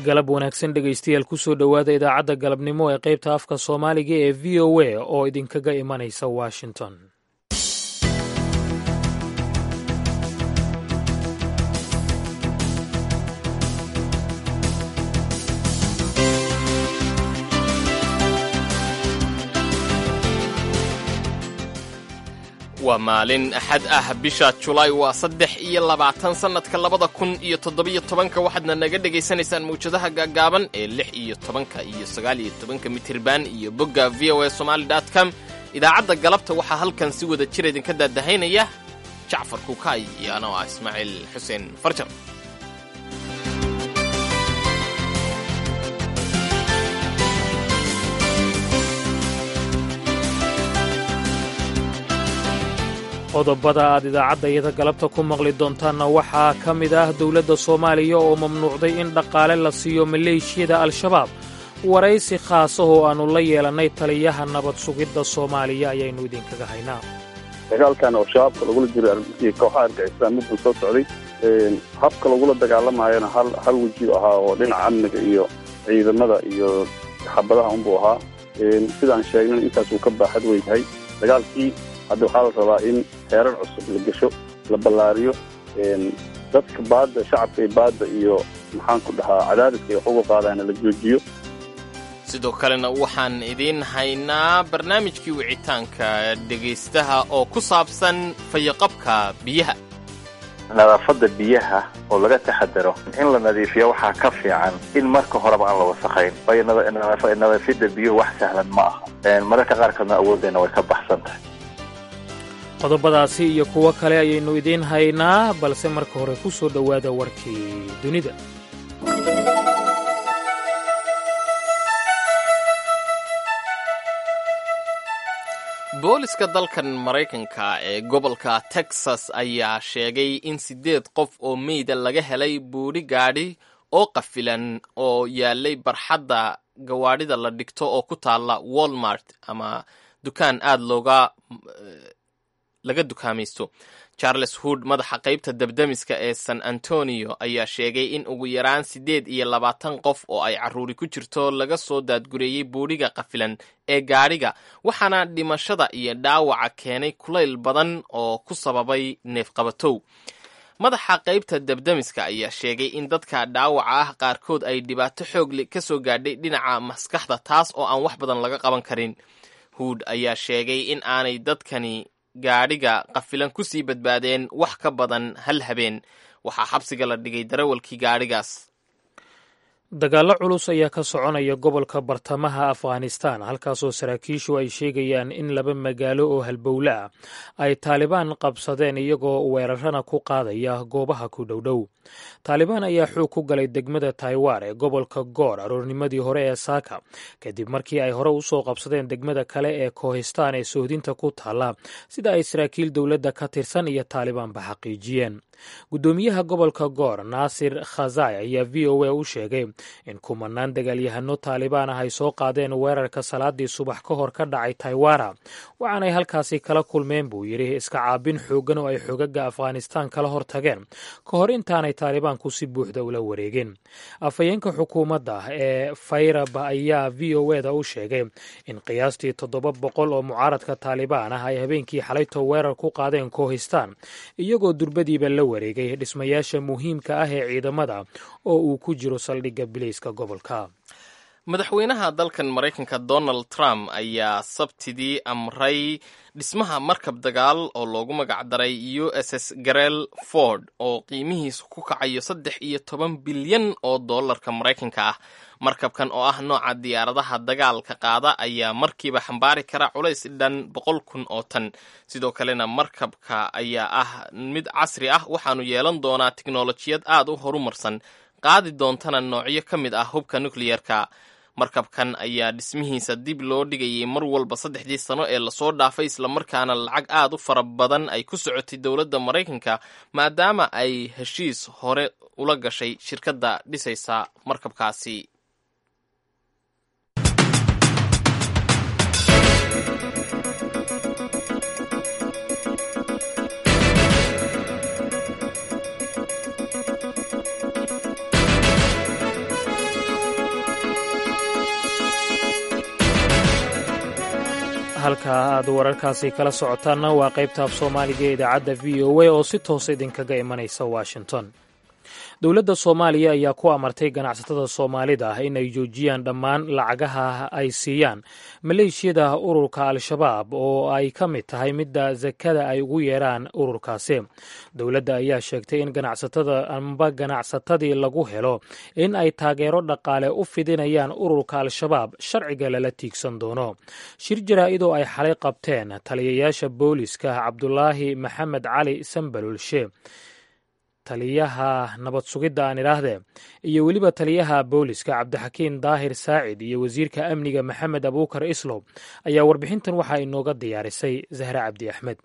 galab wanaagsan dhegaystayaal kusoo dhowaada idaacadda galabnimo ee qaybta afka soomaaliga ee v o a oo idinkaga imanaysa washington waa maalin axad ah bisha julaay waa saddex iyo labaatan sannadka labada kun iyo toddobiyo tobanka waxaadna naga dhegaysanaysaan mawjadaha gaagaaban ee lix iyo tobanka iyo sagaal iyo tobanka mitirban iyo bogga v o a somaali dot com idaacadda galabta waxaa halkan si wada jir idinka daadahaynaya jacfar kukaay iyo anoo ah ismaaciil xuseen farjan qodobada aad idaacadda iyada galabta ku maqli doontaanna waxaa ka mid ah dowladda soomaaliya oo mamnuucday in dhaqaale la siiyo maleeshiyada al-shabaab waraysi khaasahoo aannu la yeelannay taliyaha nabad sugidda soomaaliya ayaynu idinkaga haynaa dagaalkan oo shabaabka lagula jiro kooxaha argixisaan midbuu soo socday habka lagula dagaalamayana hal hal weji ahaa oo dhinaca amniga iyo ciidamada iyo xabadaha unbuu ahaa sidaan sheegnan intaas uu ka baaxad weynyahay dagaalkii hadda waxaa la rabaa in heerar cusub la gesho la ballaariyo dadka baadda shacabka iyo baadda iyo maxaan ku dhahaa cadaadiska ay wax uga qaadaana la joojiyo sidoo kalena waxaan idiin haynaa barnaamijkii wicitaanka dhegaystaha oo ku saabsan fayaqabka biyaha nadaafadda biyaha oo laga taxadaro in la nadiifiyo waxaa ka fiican in marka horeba aan la wasakhayn waayo nadaafidda biyuhu wax sahlan ma aha mararka qaarkoodna awooddeena way ka baxsan tahay qodobadaasi iyo kuwo kale ayaynu idiin haynaa balse marka hore ku soo dhowaada warkii dunida booliska dalkan maraykanka ee gobolka texas ayaa sheegay in siddeed qof oo meyda laga helay buudhi gaadhi oo qafilan oo yaalay barxadda gawaadhida la dhigto oo ku taalla walmart ama dukaan aad looga laga dukaamaysto charles hood madaxa qaybta dabdamiska ee san antonio ayaa sheegay in ugu yaraan siddeed iyo labaatan qof oo ay carruuri ku jirto laga soo daadgureeyey buudhiga qafilan ee gaadhiga waxaana dhimashada iyo dhaawaca keenay kulayl badan oo ku sababay neefqabatow madaxa qaybta dabdamiska ayaa sheegay in dadka dhaawaca ah qaarkood ay dhibaato xoogli ka soo gaadhay dhinaca maskaxda taas oo aan wax badan laga qaban karin hood ayaa sheegay in aanay dadkani gaadhiga qafilan ku sii badbaadeen wax ka badan hal habeen waxaa xabsiga la dhigay darawalkii gaadhigaas dagaallo culus ayaa ka soconaya gobolka bartamaha afghanistan halkaasoo saraakiishu ay sheegayaan in laba magaalo oo halbowle ah ay taalibaan qabsadeen iyagoo weerarana ku qaadaya goobaha ku dhowdhow taalibaan ayaa xoog ku galay degmada taiwan ee gobolka goor aroornimadii hore ee saaka kadib markii ay hore usoo qabsadeen degmada kale ee kohistaan ee sohdinta ku taalla sida ay saraakiil dowladda ka tirsan iyo taalibaanba xaqiijiyeen guddoomiyaha gobolka goor naasir khazai ayaa v o a u sheegay in kumanaan dagaalyahano taalibaan ah ay soo qaadeen weerarka salaadii subax ka hor ka dhacay taiwana waxaanay halkaasi kala kulmeen buu yidhi iska caabin xooggan oo ay xogaga afghanistaan kala hor tageen ka hor intaanay taalibaanku si buuxda ula wareegin afhayeenka xukuumadda ee fayrab ayaa v o eda u sheegay in qiyaastii toddoba boqol oo mucaaradka taalibaan ah ay habeenkii xalayto weerar ku qaadeen kohistaan iyagoo durbadiiba la wareegay dhismayaasha muhiimka ah ee ciidamada oo uu ku jiro saldhigga bilayska gobolka madaxweynaha dalkan maraykanka donald trump ayaa sabtidii amray dhismaha markab dagaal oo loogu magacdaray u s s garel ford oo qiimihiisu ku kacayo saddex iyo toban bilyan oo dollarka maraykanka ah markabkan oo ah nooca diyaaradaha dagaalka qaada ayaa markiiba xambaari kara culays dhan boqol kun oo tan sidoo kalena markabka ayaa ah mid casri ah waxaanu yeelan doonaa tiknolojiyad aad u horumarsan qaadi doontana noocyo ka mid ah hubka nukliyerka markabkan ayaa dhismihiisa dib loo dhigayay mar walba saddexdii sano ee lasoo dhaafay islamarkaana lacag aad u fara badan ay ku socotay dowladda maraykanka maadaama ay heshiis hore ula gashay shirkadda dhisaysa markabkaasi halka aad wararkaasi kala socotaanna waa qaybta af soomaaliga ee idaacadda v o a oo si toosa idinkaga imanaysa washington dowladda soomaaliya ayaa ku amartay ganacsatada soomaalida ah in ay joojiyaan dhammaan lacagaha ay siiyaan maleeshiyada ururka al-shabaab oo ay ka mid tahay midda sakada ay ugu yeeraan ururkaasi dowladda ayaa sheegtay in ganacsatada amba ganacsatadii lagu helo in ay taageero dhaqaale u fidinayaan ururka al-shabaab sharciga lala tiigsan doono shir jaraa-idoo ay xalay qabteen taliyayaasha booliska cabdulaahi maxamed cali sambalulshe taliyaha nabad sugidda aan idhaahdee iyo weliba taliyaha booliska cabdixakiin daahir saacid iyo wasiirka amniga maxamed abuukar islow ayaa warbixintan waxaa inooga diyaarisay zahre cabdi axmed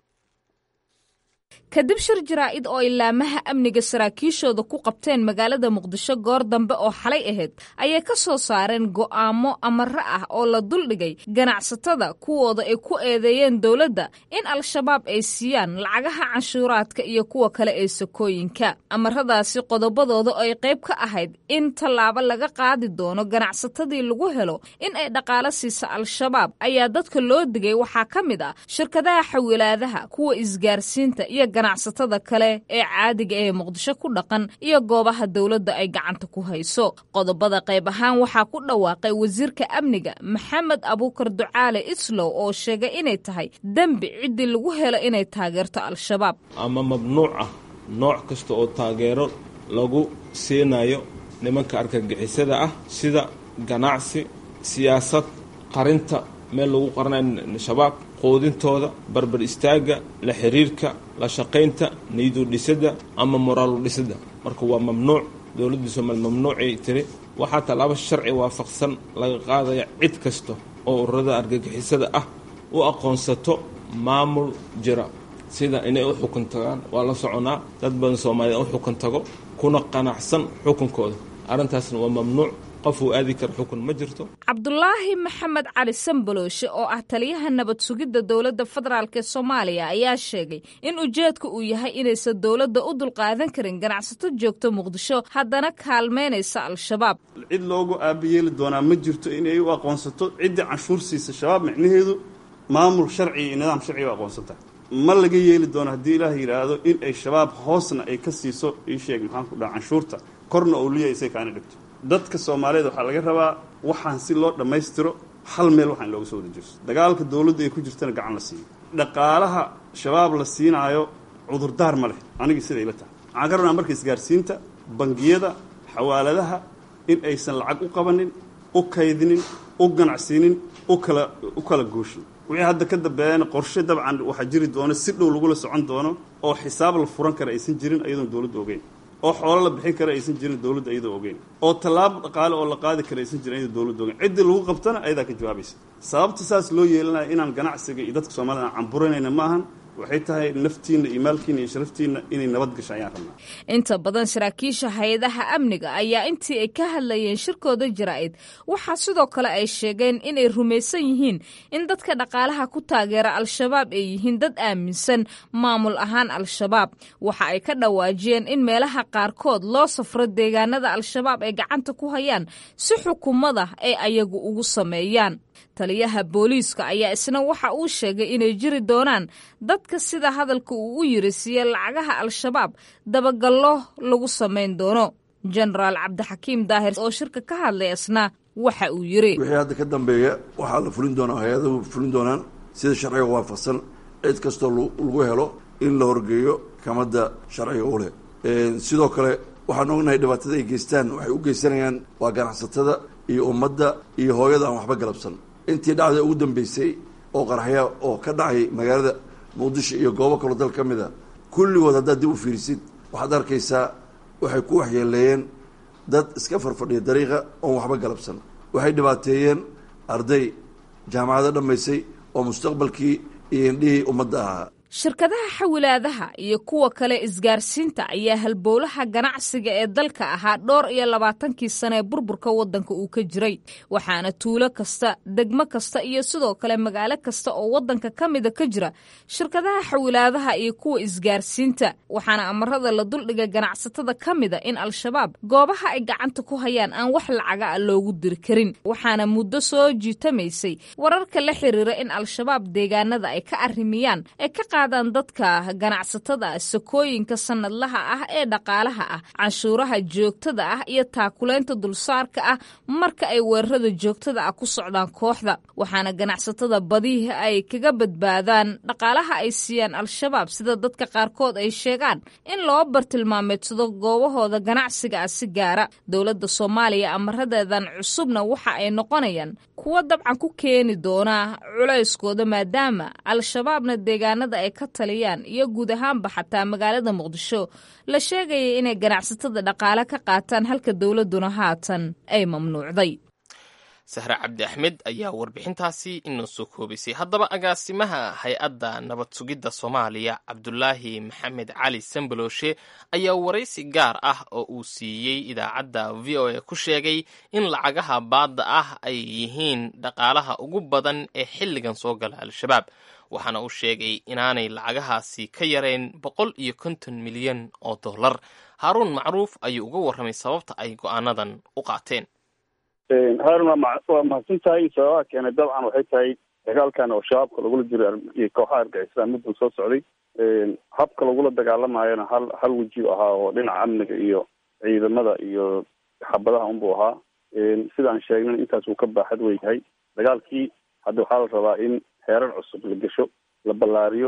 kadib shir jaraa'id oo ilaamaha amniga saraakiishooda ku qabteen magaalada muqdisho goor dambe oo xalay ahayd ayay ka soo saareen go'aamo amare ah oo la duldhigay ganacsatada kuwooda ay ku eedeeyeen dowladda in al-shabaab ay siiyaan lacagaha canshuuraadka iyo kuwa kale ee sakooyinka amaradaasi qodobadooda ay qayb ka ahayd in tallaabo laga qaadi doono ganacsatadii lagu helo in ay dhaqaalo siisa al-shabaab ayaa dadka loo digay waxaa ka mid ah shirkadaha xawilaadaha kuwa isgaarsiinta iyo ganacsatada kale ee caadiga ee muqdisho ku dhaqan iyo goobaha dowladda ay gacanta ku hayso qodobada qayb ahaan waxaa ku dhawaaqay wasiirka amniga maxamed abuukar ducaale islow oo sheegay inay tahay dembi ciddii lagu helo inay taageerto al-shabaab ama mamnuuc ah nooc kasta oo taageero lagu siinayo nimanka argagixisada ah sida ganacsi siyaasad qarinta meel lagu qaranayo shabaab quudintooda barbar istaagga la xiriirka la shaqaynta niyadu dhisidda ama moraalu dhisidda marka waa mamnuuc dowladda soomaaliya mamnuucay tiri waxaa tallaabo sharci waafaqsan laga qaadaya cid kasta oo ururada argagixisada ah u aqoonsato maamul jira sida inay u xukun tagaan waa la soconaa dad badan soomaaliya u xukun tago kuna qanacsan xukunkooda arrintaasna waa mamnuuc qof uu aadi kara xukun ma jirto cabdulaahi maxamed cali sambalooshe oo ah taliyaha nabad sugidda dowladda federaalk ee soomaaliya ayaa sheegay in ujeedka uu yahay inaysan dowladda u dulqaadan karin ganacsato joogto muqdisho haddana kaalmeynaysa al-shabaab cid loogu aabayeeli doonaa ma jirto inay u aqoonsato ciddii canshuur siisa shabaab micnaheedu maamul sharci iyo nidaam sharciga u aqoonsanta ma laga yeeli doono haddii ilaah yidhaahdo in ay shabaab hoosna ay ka siiso ii sheeg maxaan ku dhaha canshuurta korna oo liya isay kaana dhigto dadka soomaaliyeed waxaa laga rabaa waxaan si loo dhammaystiro hal meel waxaan looga soo wada jirso dagaalka dowladda ay ku jirtana gacan la siiyo dhaqaalaha shabaab la siinaayo cudurdaar ma leh anigii siday ila tahay waxaan ka rabnaa marka isgaarsiinta bangiyada xawaaladaha in aysan lacag u qabanin u kaydinin u ganacsiinin u kala u kala gooshin wixii hadda ka dambeeyana qorshe dabcan waxaa jiri doono si dhow lagula socon doono oo xisaab la furan kara aysan jirin iyadoon dowladda ogeyn oo xoolo la bixin kara aysan jirin dowladda iyadoo ogeyn oo tallaabo dhaqaale oo la qaadi kara aysan jirin iyadoo dowladda ogeyn ciddii lagu qabtana ayadaa ka jawaabaysa sababta saas loo yeelanaya inaan ganacsiga iyo dadka soomaalida aan camburanayna maahan waxay tahay naftiinna iyo maalkiina iyo sharaftiinna inay nabad gasho ayaan rabnaa inta badan saraakiisha hay-adaha amniga ayaa intii ay ka hadlayeen shirkooda jaraa'id waxaa sidoo kale ay sheegeen inay rumaysan yihiin in dadka dhaqaalaha ku taageera al-shabaab ay yihiin dad aaminsan maamul ahaan al-shabaab waxa ay ka dhawaajiyeen in meelaha qaarkood loo safro deegaanada al-shabaab ay gacanta ku hayaan si xukuumada ay ayagu ugu sameeyaan taliyaha booliiska ayaa isna waxa uu sheegay inay jiri doonaan dadka sida hadalka uu u yiri siiye lacagaha al-shabaab dabagallo lagu samayn doono jenaraal cabdixakiim daahir oo shirka ka hadlay isna waxa uu yiri wixii hadda ka dambeeya waxaa la fulin doonaa hay-adahu fulin doonaan sida sharciga waafaqsan cid kastoo lagu helo in la horgeeyo kamadda sharciga u leh sidoo kale waxaan ognahay dhibaatada ay geystaan waxay u geysanayaan waa ganacsatada iyo ummadda iyo hooyada aan waxba galabsan intii dhacda ugu dambeysay oo qarxya oo ka dhacay magaalada muqdisho iyo goobo kaloo dal ka mid a kulligood haddaad dib u fiirisid waxaad arkaysaa waxay ku waxyeeleeyeen dad iska farfadhiya dariiqa oon waxba galabsan waxay dhibaateeyeen arday jaamacado dhammaysay oo mustaqbalkii iyo indhihii ummadda ahaa shirkadaha xawilaadaha iyo kuwa kale isgaarsiinta ayaa halbowlaha ganacsiga ee dalka ahaa dhowr iyo labaatankii sane ee burburka waddanka uu ka jiray waxaana tuulo kasta degmo kasta iyo sidoo kale magaalo kasta oo waddanka ka mida ka jira shirkadaha xawilaadaha iyo kuwa isgaarsiinta waxaana amarada la duldhiga ganacsatada ka mida in al-shabaab goobaha ay gacanta ku hayaan aan wax lacaga a loogu diri karin waxaana muddo soo jiitamaysay wararka la xiriira in al-shabaab deegaanada ay ka arrimiyaan ay ka qaadaan dadka ganacsatada sakooyinka sanadlaha ah ee dhaqaalaha ah canshuuraha joogtada ah iyo taakulaynta dulsaarka ah marka ay weerarada joogtada ah ku socdaan kooxda waxaana ganacsatada badihi ay kaga badbaadaan dhaqaalaha ay siiyaan al-shabaab sida dadka qaarkood ay sheegaan in loo bartilmaameedsado goobahooda ganacsiga ah si gaara dowladda soomaaliya amaradeedan cusubna waxa ay noqonayaan kuwo dabcan ku keeni doona culayskooda maadaama al-shabaabna deegaanada ay ka taliyaan iyo guud ahaanba xataa magaalada muqdisho la sheegaya inay ganacsatada dhaqaale ka qaataan halka dowladduna haatan ay mamnuucday sahre cabdi axmed ayaa warbixintaasi inoo soo koobisay haddaba agaasimaha hay-adda nabad sugidda soomaaliya cabdulaahi maxamed cali sambaloshe ayaa waraysi gaar ah oo uu siiyey idaacadda v o a ku sheegay in lacagaha baadda ah ay yihiin dhaqaalaha ugu badan ee xilligan soo gala al-shabaab waxaana uu sheegay inaanay lacagahaasi ka yarayn boqol iyo konton milyan oo dollar haaruun macruuf ayuu uga warramay sababta ay go'aanadan u qaateen haarun waa mahadsan tahay sababaha keenay dabcan waxay tahay dagaalkan oo shabaabka lagula jiro iyo kooxaha argixisaan miduu soo socday habka lagula dagaalamayona hal hal weji ahaa oo dhinaca amniga iyo ciidamada iyo xabadaha unbuu ahaa sidaan sheegnan intaas uu ka baaxad wey yahay dagaalkii hadda waxaa la rabaa in heerar cusub la gesho la ballaariyo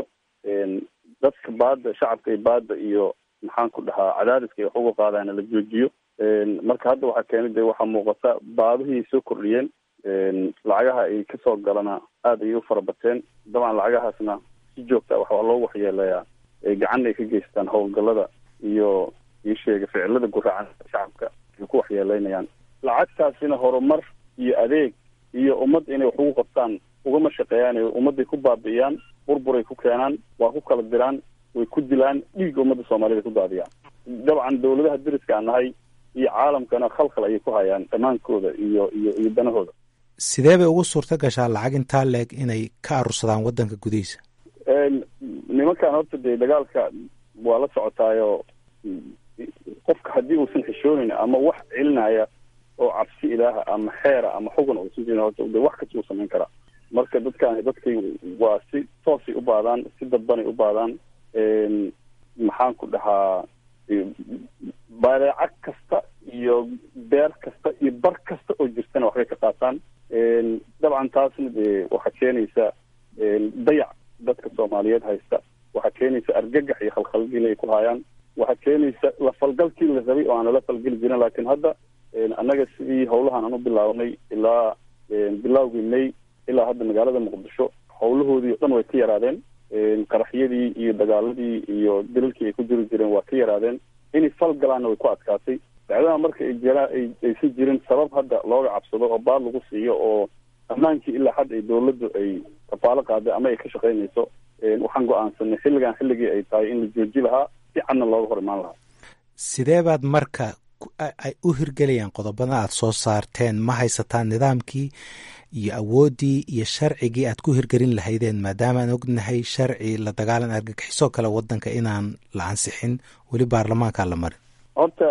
dadka baadda shacabka iyo baadda iyo maxaan ku dhahaa cadaadiska ay wax uga qaadaana la joojiyo marka hadda waxaa keenay de waxaa muuqata baadihii soo kordhiyeen lacagaha ay kasoo galana aada ayay u farabateen dabcan lacagahaasna si joogta waxaa loo waxyeeleeyaa gacanna ay ka geystaan howlgallada iyo ii sheega ficilada guraacan shacabka ay ku waxyeeleynayaan lacagtaasina horumar iyo adeeg iyo ummad inay wax ugu qabtaan ugama shaqeeyaan ummadday ku baabi'iyaan burburay ku keenaan waa ku kala diraan way ku dilaan dhiigga ummadda soomaaliyed ay ku daadiyaan dabcan dawladaha deriska aan nahay iyo caalamkana khalkhal ayay ku hayaan dhammaankooda iyo iyo iyo danahooda sidee bay ugu suurta gashaa lacag intaa leeg inay ka arursadaan waddanka gudihiisa nimankan horta dee dagaalka waa la socotaayo qofka haddii uusan xishoonayn ama wax celinaya oo cabsi ilaaha ama xeera ama xugun uusan jirin horta de wax kasta uu samayn karaa marka dadkan dadkay waa si toosay u baadaan si dadbanay u baadaan maxaan ku dhahaa badeeco kasta iyo beer kasta iyo bar kasta oo jirtana waxbay ka qaataan dabcan taasna dee waxaa keenaysa dayac dadka soomaaliyeed haysta waxaa keenaysa argagax iyo khalkhalgin ay ku hayaan waxaa keenaysa la falgalkii la rabay oo aan lala falgeli jirin laakiin hadda annaga sidii howlahan aan u bilaabnay ilaa bilawgii may ilaa hadda magaalada muqdisho howlahoodii o dhan way ka yaraadeen qaraxyadii iyo dagaaladii iyo dilalkii ay ku jiri jireen waa ka yaraadeen inay fal galaanna way ku adkaatay dacdada marka ay jiraan ay aysan jirin sabab hadda looga cabsado oo baad lagu siiyo oo ammaankii ilaa hadda ay dawladdu ay kafaalo qaaday ama ay ka shaqaynayso waxaan go-aansanay xilligan xilligii ay tahay in la jooji lahaa si cadna looga hor imaan lahaa sidee baad marka ay u hirgelayaan qodobada aad soo saarteen ma haysataan nidaamkii iyo awooddii iyo sharcigii aad ku hirgelin lahaydeen maadaama aan ognahay sharci la dagaalan argagixisoo kale waddanka inaan la ansixin weli baarlamaankaa la marin horta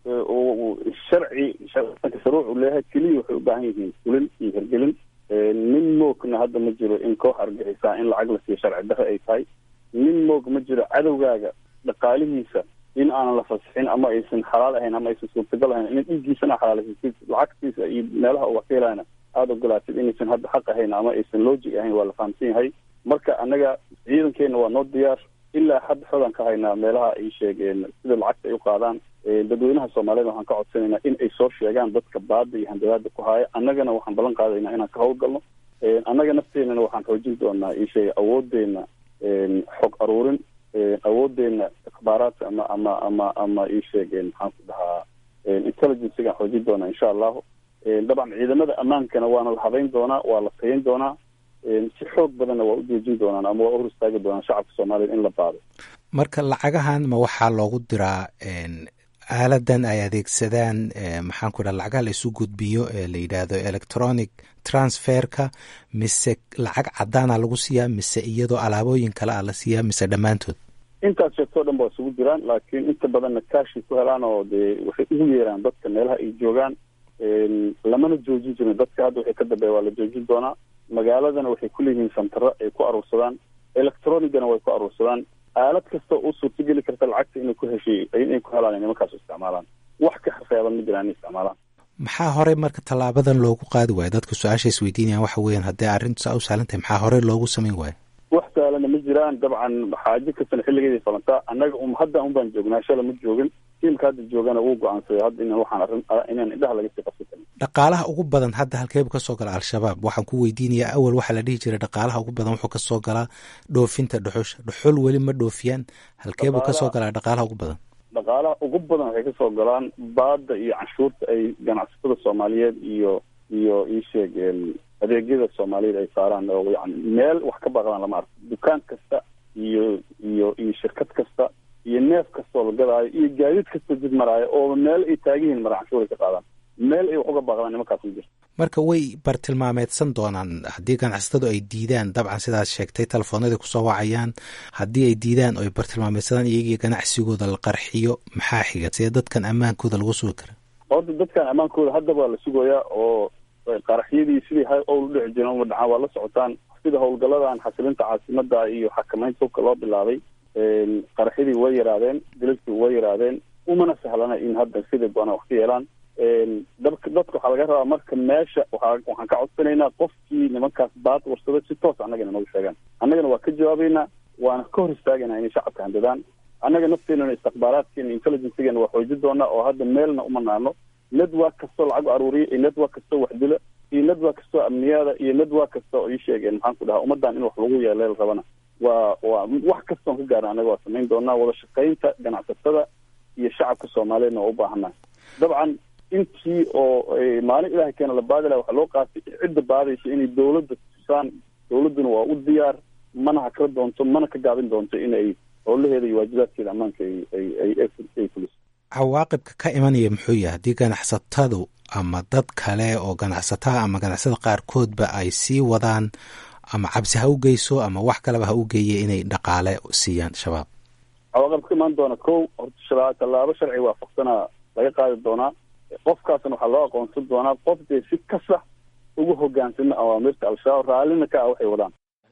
sharci sharcianka shuruuc uu leeyahay keliya waxay u baahan yihiin fulin iyo hirgelin nin moogna hadda ma jiro in koox argixisaa in lacag la siiyo sharci darre ay tahay nin moog ma jiro cadowgaaga dhaqaalihiisa in aanan la fasixin ama aysan xalaal ahayn ama aysan suurtagal ahayn in dhiiggiisana xalaaleysid lacagtiisa iyo meelaha uu wax ka helayna aada ogolaatid inaysan hadda xaq ahayn ama aysan logic ahayn waa la fahamsan yahay marka annaga ciidankeena waa noo diyaar ilaa hadda xogan ka haynaa meelaha ay sheegeen sida lacagta ay u qaadaan dadweynaha soomaaliyed waxaan ka codsanaynaa in ay soo sheegaan dadka baada iyo handadaada ku haya annagana waxaan ballan qaadaynaa inaan ka howlgalno annaga nafteenana waxaan xoojin doonaa isheeg awoodeena xog aruurin awoodeena ikhbaaraadka ama ama ama ama iisheegeen maxaan ku dhahaa intelligencegaan xoojin doonaa insha allahu dabcan ciidamada ammaankana waana la habayn doonaa waa la tayin doonaa si xoog badanna waa u joojin doonaan ama waa u hor istaagi doonaan shacabka soomaaliya in la baado marka lacagahan ma waxaa loogu diraa aaladan ay adeegsadaan maxaan ku dhaha lacagaha la isu gudbiyo ee la yidhaahdo electronic transferka mise lacag cadaana lagu siiyaa mise iyadoo alaabooyin kale a la siiyaa mise dhammaantood intaas sheegtoo dhan ba isugu jiraan laakiin inta badanna kaashay ku helaan oo dee waxay ugu yeeraan dadka meelaha ay joogaan lamana joojin jirin dadka hadda waxay ka dambeeya waa la joojin doonaa magaaladana waxay ku leeyihiin santaro ay ku aruursadaan electronigana way ku aruursadaan aalad kasta u suurtageli karta lacagta inay ku heshay inay ku helaan nimankaas isticmaalaan wax ka xafeeban ma jiraan inay isticmaalaan maxaa horey marka tallaabadan loogu qaadi waayo dadka su-aasha isweydiinayaan waxa weeyaan haddii arrintu saa u sahlan tahay maxaa horey loogu samayn waayo wax saalana ma jiraan dabcan xaajo kastana xilligeeday falantaa annaga um hadda un baan joognaa shala ma joogin tiimka hadda joogana wuu go-aansaday hadda inaan waxaan arrin inaan indhaha laga sii qabsan karin dhaqaalaha ugu badan hadda halkeebu ka soo gala al-shabaab waxaan ku weydiinayaa awal waxaa la dhihi jiray dhaqaalaha ugu badan wuxuu kasoo galaa dhoofinta dhuxusha dhuxul weli ma dhoofiyaan halkeebuu kasoo galaa dhaqaalaha ugu badan dhaqaalaha ugu badan waxay kasoo galaan baada iyo canshuurta ay ganacsatada soomaaliyeed iyo iyo iisheeg adeegyada soomaaliyeed ay saaraan oo yani meel wax ka baaqdaan lama arko dukaan kasta iyo iyo iyo shirkad kasta iyo neef kastoo la gadaayo iyo gaadiid kastoo jid maraayo oo meel ay taagihiin mara canshuur ay ka qaadaan meel ay wax uga baaqdaan nimankaas ma jirto marka way bartilmaameedsan doonaan haddii ganacsatadu ay diidaan dabcan sidaad sheegtay telefoonadii kusoo wacayaan haddii ay diidaan oo ay bartilmaameysadaan iyagii ganacsigooda la qarxiyo maxaa xiga sidee dadkan ammaankooda lagu sugi kara horta dadkan ammaankooda haddaba waa la sugayaa oo qaraxyadii sidii ha owl udheci jireen uma dhacaan waa la socotaan sida howlgaladan xasilinta caasimada iyo xakamaynta hubka loo bilaabay qaraxyadii way yaraadeen dilalkii way yaraadeen umana sahlana in hadda sidai doonaan wax ka yeelaan dadka dadka waxaa laga rabaa marka meesha waa waxaan ka codsanaynaa qofkii nimankaas baad warsada si toos annagana noogu sheegaan annagana waa ka jawaabeynaa waana ka hor istaagaynaa inay shacabka handadaan annaga nafteenana istikbaaraadkeena intelligencegeena waa xoojin doonaa oo hadda meelna uma naano network kastoo lacag aruuriya iyo network kastoo waxdila iyo network kastoo amniyaada iyo network kasta oo ii sheegeen maxaan ku dhahaa ummaddan in wax lagu yeeleel rabana waa waa wax kastoon ka gaarna annaga waa samayn doonaa wada shaqaynta ganacsatada iyo shacabka soomaaliyeedna waa u baahannaha dabcan intii oo maalin ilahay keena la baadi laha waxaa loo qaatay cidda baadaysa inay dawladda tusaan dawladduna waa u diyaar mana hakala doonto mana ka gaabin doonto in ay howlaheeda iyo waajibaadkeeda ammaanka ay ay ay ay fuliso cawaaqibka ka imanaya muxuu yahay haddii ganacsatadu ama dad kale oo ganacsataa ama ganacsada qaarkoodba ay sii wadaan ama cabsi ha u geyso ama wax kaleba ha u geeye inay dhaqaale siiyaan shabaab cawaaqib ka imaan doona kow horta tallaabo sharci waafaqsanaa laga qaadi doonaa qofkaasna waxaa loo aqoonsan doonaa qof dee si kasa ugu hogaansama awaamirta al-shabaab raallina ka ah waxay wadaan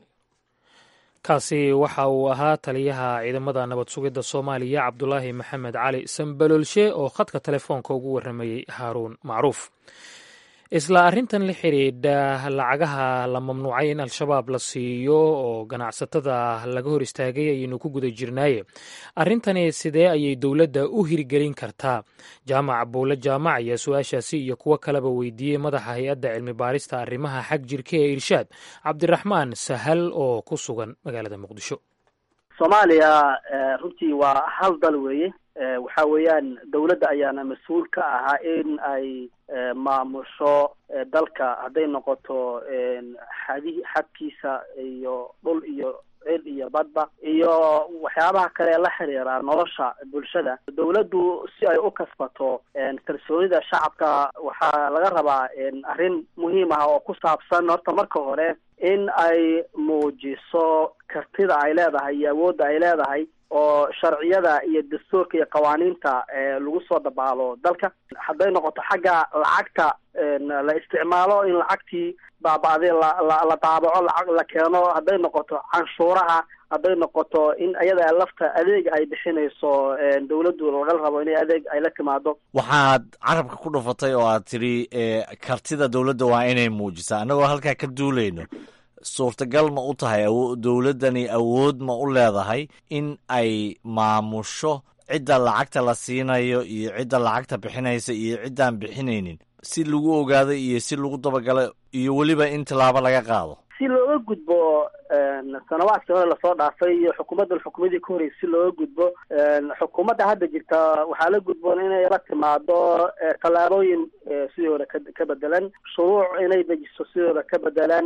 kaasi waxa uu ahaa taliyaha ciidamada nabad sugidda soomaaliya cabdulaahi maxamed cali sambaloolshe oo khadka telefoonka ugu warramayey haaruun macruuf isla arrintan la xidhiidha lacagaha la mamnuucay in al-shabaab la siiyo oo ganacsatada laga hor istaagay ayaynu ku guda jirnaaye arrintani sidee ayay dowladda u hirgelin kartaa jaamac buule jaamac ayaa su-aashaasi iyo kuwo kaleba weydiiyey madaxa hay-adda cilmi baarista arrimaha xag jirka ee irshaad cabdiraxmaan sahal oo ku sugan magaalada muqdisho soomaaliya runtii waa hal dal weeye waxa weeyaan dawladda ayaana mas-uul ka ahaa in ay maamusho dalka hadday noqoto xadi xadkiisa iyo dhul iyo cil iyo badba iyo waxyaabaha kale la xiriira nolosha bulshada dawladdu si ay u kasbato kalsoonida shacabka waxaa laga rabaa arrin muhiim ah oo ku saabsan horta marka hore in ay muujiso kartida ay leedahay iyo awoodda ay leedahay oo sharciyada iyo dastuurka iyo qawaaniinta lagu soo dabaalo dalka hadday noqoto xagga lacagta la isticmaalo in lacagtii baaba-day la la daabaco lacag la keeno hadday noqoto canshuuraha hadday noqoto in ayada lafta adeeg ay bixinayso dawladdu laga rabo inay adeeg ay la timaado waxaad carabka ku dhufatay oo aad tidhi kartida dawladda waa inay muujisaa annagoo halkaa ka duulayno suurtagal ma u tahay dowladdani awood ma u leedahay in ay maamusho cidda lacagta la siinayo iyo cidda lacagta bixinaysa iyo ciddaan bixinaynin si lagu ogaado iyo si lagu dabagalo iyo weliba in tallaabo laga qaado si looga gudbo sanawaadkii hore lasoo dhaafay iyo xukuumaddan xukuumadii ka horreysay si looga gudbo xukuumadda hadda jirta waxaa la gudboon inay la timaado tallaabooyin sidii hore ka ka bedelan shuruuc inay dejiso sidooda ka bedelan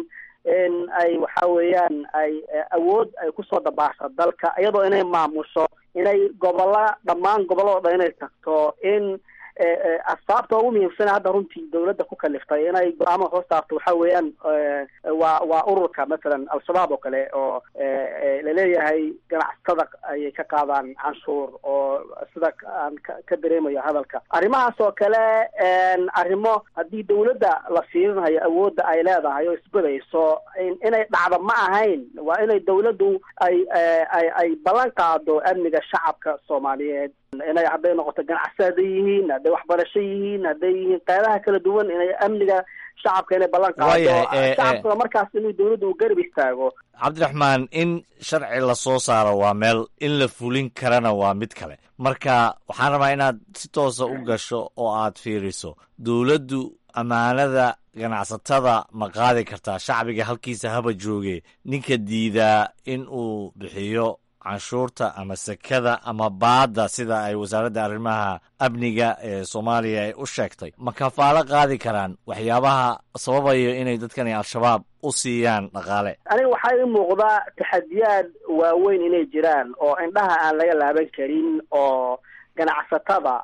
in ay waxa weeyaan ay awood ay kusoo dabaasho dalka iyadoo inay maamusho inay gobolla dhammaan gobolladoo dhan inay tagto in asbaabta ugu muhiimsana hadda runtii dawladda ku kaliftay inay go-aamada hoos saarto waxa weeyaan waa waa ururka mathalan al-shabaab oo kale oo laleeyahay ganacsatada ayay ka qaadaan canshuur oo sida aan ka dareemayo hadalka arrimahaas oo kale arrimo haddii dawladda la fiirinayo awoodda ay leedahay oo isbadayso inay dhacdo ma ahayn waa inay dawladdu ay ay ay ballan qaado amniga shacabka soomaaliyeed inay hadday noqoto ganacsi hadday yihiin hadday waxbarasho yihiin hadday yihiin qeybaha kala duwan inay amniga shacabka inay ballan qaado shacabkuna markaas inuu dawladdu uu garab istaago cabdiraxmaan in sharci la soo saaro waa meel in la fulin karana waa mid kale marka waxaan rabaa inaad si toosa u gasho oo aad fiiriso dowladdu ammaanada ganacsatada ma qaadi kartaa shacbiga halkiisa haba jooge ninka diidaa in uu bixiyo canshuurta ama sekada ama baadda sida ay wasaaradda arrimaha amniga ee soomaaliya ay u sheegtay ma kafaalo qaadi karaan waxyaabaha sababayo inay dadkani al-shabaab u siiyaan dhaqaale aniga waxaa ii muuqdaa taxadiyaad waaweyn inay jiraan oo indhaha aan laga laaban karin oo ganacsatada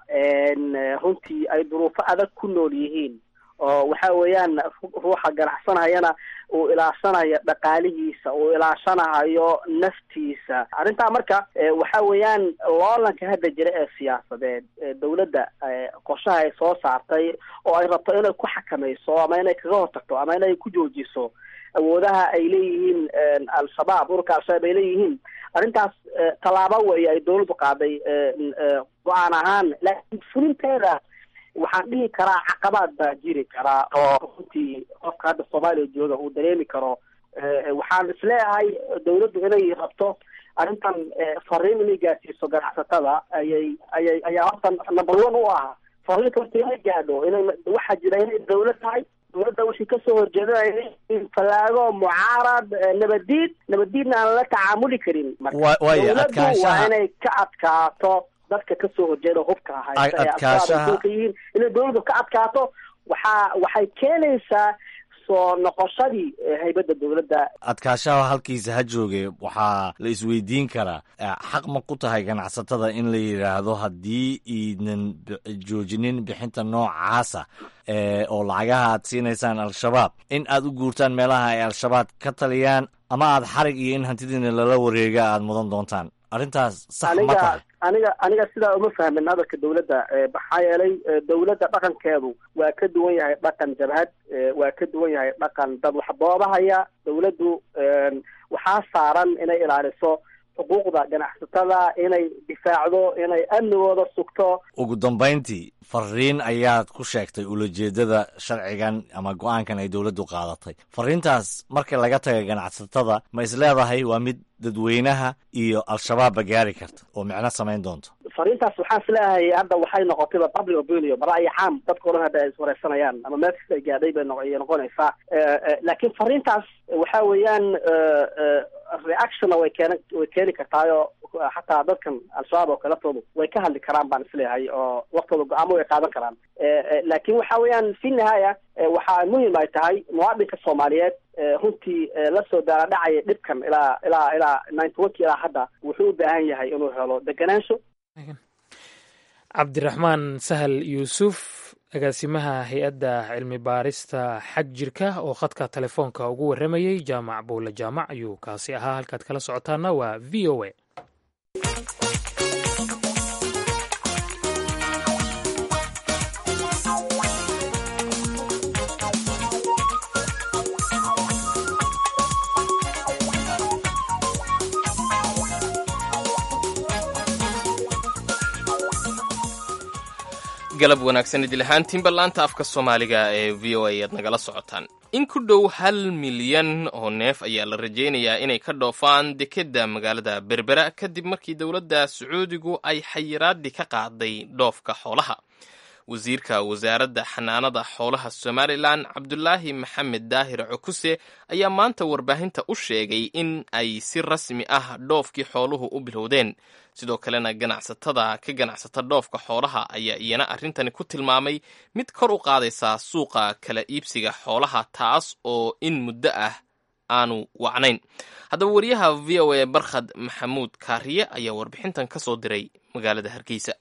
runtii ay duruufo adag ku nool yihiin oo waxa weeyaan ruuxa ganacsanayana uu ilaashanayo dhaqaalihiisa uu ilaashanayo naftiisa arrintaa marka waxa weeyaan loolanka hadda jira ee siyaasadeed dawladda qorshaha ay soo saartay oo ay rabto inay ku xakamayso ama inay kaga hortagto ama inay ku joojiso awoodaha ay leeyihiin al-shabaab ururka al-shabaab ay leeyihiin arrintaas tallaabo weeye ay dawladdu qaaday go-aan ahaan laakiin fulinteeda waxaan dhihi karaa caqabaad baa jiri karaa oo runtii qofka hadda soomaaliya jooga uu dareemi karo waxaan isleeyahay dawladdu inay rabto arrintan fariin inay gaarsiiso ganacsatada ayay ayay ayaa horta number one u ah fariinta horta inay gaadho inay waxaa jira inay dawlad tahay dawladda wixii kasoo horjeedinaya fallaago mucaarad nabadiid nabadiidna aan la tacaamuli karin marka dawladdu waa inay ka adkaato dadka kasoo horjeeda hubka haysta yihiin inay dawladdu ka adkaato waxaa waxay keenaysaa soo noqoshadii haybadda dawladda adkaashaha halkiisa ha jooge waxaa la isweydiin karaa xaq ma ku tahay ganacsatada in la yidhaahdo haddii iidnan joojinin bixinta noocaasa oo lacagaha aad siinaysaan al-shabaab in aad u guurtaan meelaha ay al-shabaab ka taliyaan ama aad xarig iyo in hantidiina lala wareega aad mudan doontaan arrintaas sax ma tahay aniga aniga sidaa uma fahmin hadalka dawladda maxaa yeelay dawladda dhaqankeedu waa ka duwan yahay dhaqan jabhad waa ka duwan yahay dhaqan dad waxboobahaya dawladdu waxaa saaran inay ilaaliso xuquuqda ganacsatada inay difaacdo inay amnigooda sugto ugu dambayntii fariin ayaad ku sheegtay ulajeedada sharcigan ama go-aankan ay dowladdu qaadatay fariintaas marka laga taga ganacsatada ma isleedahay waa mid dadweynaha iyo al-shabaabba gaari karta oo micno samayn doonto fariintaas waxaan isleeyahay hadda waxay noqotayba public opinion ra'yi caam dadka o dhan hadda ay iswareysanayaan ama meel kasta ay gaadhay bay ayay noqonaysaa laakiin fariintaas waxa weeyaan reactionna way keen way keeni kartaayo xataa dadkan al-shabaab oo kale laftoodu way ka hadli karaan baan isleeyahay oo waktooda go-aamo way qaadan karaan laakiin waxa weeyaan fi nihaaya waxaa muhim ay tahay muwaadinka soomaaliyeed runtii la soo daaladhacaya dhibkan ilaa ilaa ilaa ninety oneki ilaa hadda wuxuu u baahan yahay inuu helo deganaansho cabdiraxmaan sahal yuusuf agaasimaha hay-adda cilmi baarista xag jirka oo khadka telefoonka ugu warramayey jaamac buule jaamac ayuu kaasi ahaa halkaad kala socotaana waa v o a galab wanaagsan idil ahaantiinba laanta afka soomaaliga ee v o a aad nagala socotaan in ku dhow hal milyan oo neef ayaa la rajaynayaa inay ka dhoofaan dekedda magaalada berbera kadib markii dowladda sacuudigu ay xayiraadii ka qaaday dhoofka xoolaha wasiirka wasaaradda xanaanada xoolaha somalilan cabdulaahi maxamed daahir cukuse ayaa maanta warbaahinta u sheegay in ay si rasmi ah dhoofkii xooluhu u bilowdeen sidoo kalena ganacsatada ka ganacsata dhoofka xoolaha ayaa iyana arrintani ku tilmaamay mid kor u qaadaysa suuqa kala iibsiga xoolaha taas oo in muddo ah aanu wacnayn haddaba wariyaha v o a barkhad maxamuud kaariye ayaa warbixintan ka soo diray magaalada hargeysa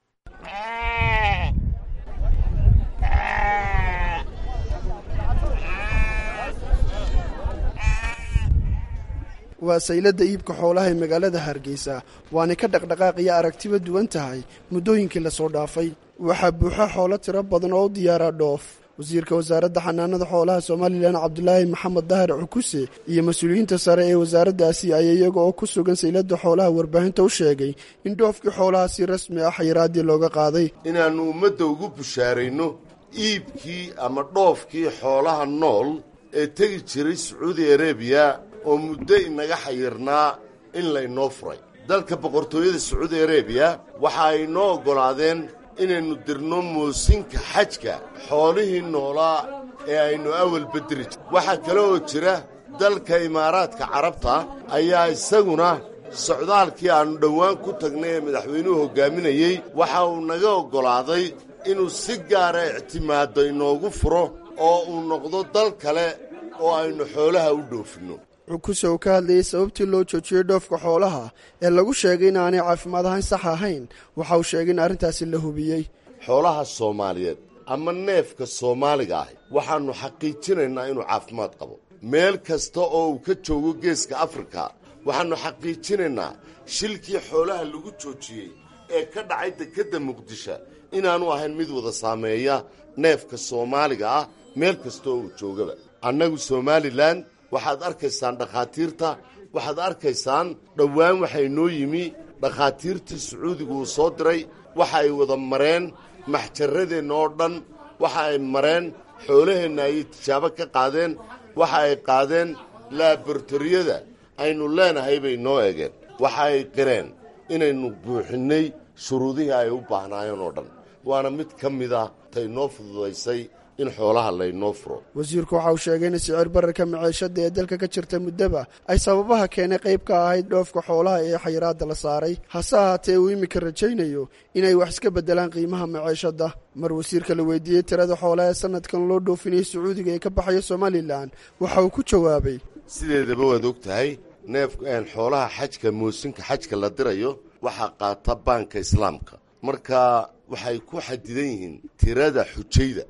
waa sayladda iibka xoolaha ee magaalada hargeysa waanay ka dhaqdhaqaaqiyo aragtiba duwan tahay muddooyinkii lasoo dhaafay waxaa buuxa xoolo tiro badan oo u diyaaraa dhoof wasiirka wasaaradda xanaanada xoolaha somalilan cabdulaahi maxamed dahar cukuse iyo mas-uuliyiinta sare ee wasaaraddaasi ayaa iyaga oo ku sugan sayladda xoolaha warbaahinta u sheegay in dhoofkii xoolaha si rasmi ah xayiraaddii looga qaaday inaannu ummadda ugu bushaarayno iibkii ama dhoofkii xoolaha nool ee tegi jiray sacuudi arebiya oo muddo inaga xayirnaa in laynoo furay dalka boqortooyada sacuudi arebiya waxa ay noo oggolaadeen inaynu dirno moosinka xajka xoolihii noolaa ee aynu awal bedeli jir waxaa kale oo jira dalka imaaraadka carabta ayaa isaguna socdaalkii aannu dhowaan ku tagnay ee madaxweynuhu hoggaaminayey waxa uu naga oggolaaday inuu si gaara ictimaaddo inoogu furo oo uu noqdo dal kale oo aynu xoolaha u dhoofinno cukuse uu ka hadlayey sababtii loo joojiyey dhoofka xoolaha ee lagu sheegay in aanay caafimaad ahayn sax ahayn waxa uu sheegay in arrintaasi la hubiyey xoolaha soomaaliyeed ama neefka soomaaliga ahi waxaannu xaqiijinaynaa inuu caafimaad qabo meel kasta oo uu ka joogo geeska afrika waxaannu xaqiijinaynaa shilkii xoolaha lagu joojiyey ee ka dhacay dekedda muqdisho inaanu ahayn mid wada saameeya neefka soomaaliga ah meel kasta oo uu joogaba annagu somalilan waxaad arkaysaan dhakhaatiirta waxaad arkaysaan dhowaan waxay noo yimi dhakhaatiirtii sacuudigu uu soo diray waxa ay wada mareen maxjarradeenna oo dhan waxa ay mareen xoolaheenna ayay tijaabo ka qaadeen waxa ay qaadeen laaboratoriyada aynu leenahay bay noo egeen waxa ay qireen inaynu buuxinnay shuruudihii ay u baahnaayeen oo dhan waana mid ka mid ah tay noo fududaysay in xoolaha laynoo furo wasiirku waxa uu sheegay in sicir bararka maciishada ee dalka ka jirta muddaba ay sababaha keenay qayb ka ahayd dhoofka xoolaha ee xayiraadda la saaray hase ahaatee uu iminka rajaynayo inay wax iska beddelaan qiimaha maciishadda mar wasiirka la weydiiyey tirada xoolaha ee sanadkan loo dhoofinayay sacuudiga ee ka baxaya somalilan waxa uu ku jawaabay sideedaba waad og tahay neef xoolaha xajka moosinka xajka la dirayo waxaa qaata baanka islaamka marka waxay ku xadidan yihiin tirada xujayda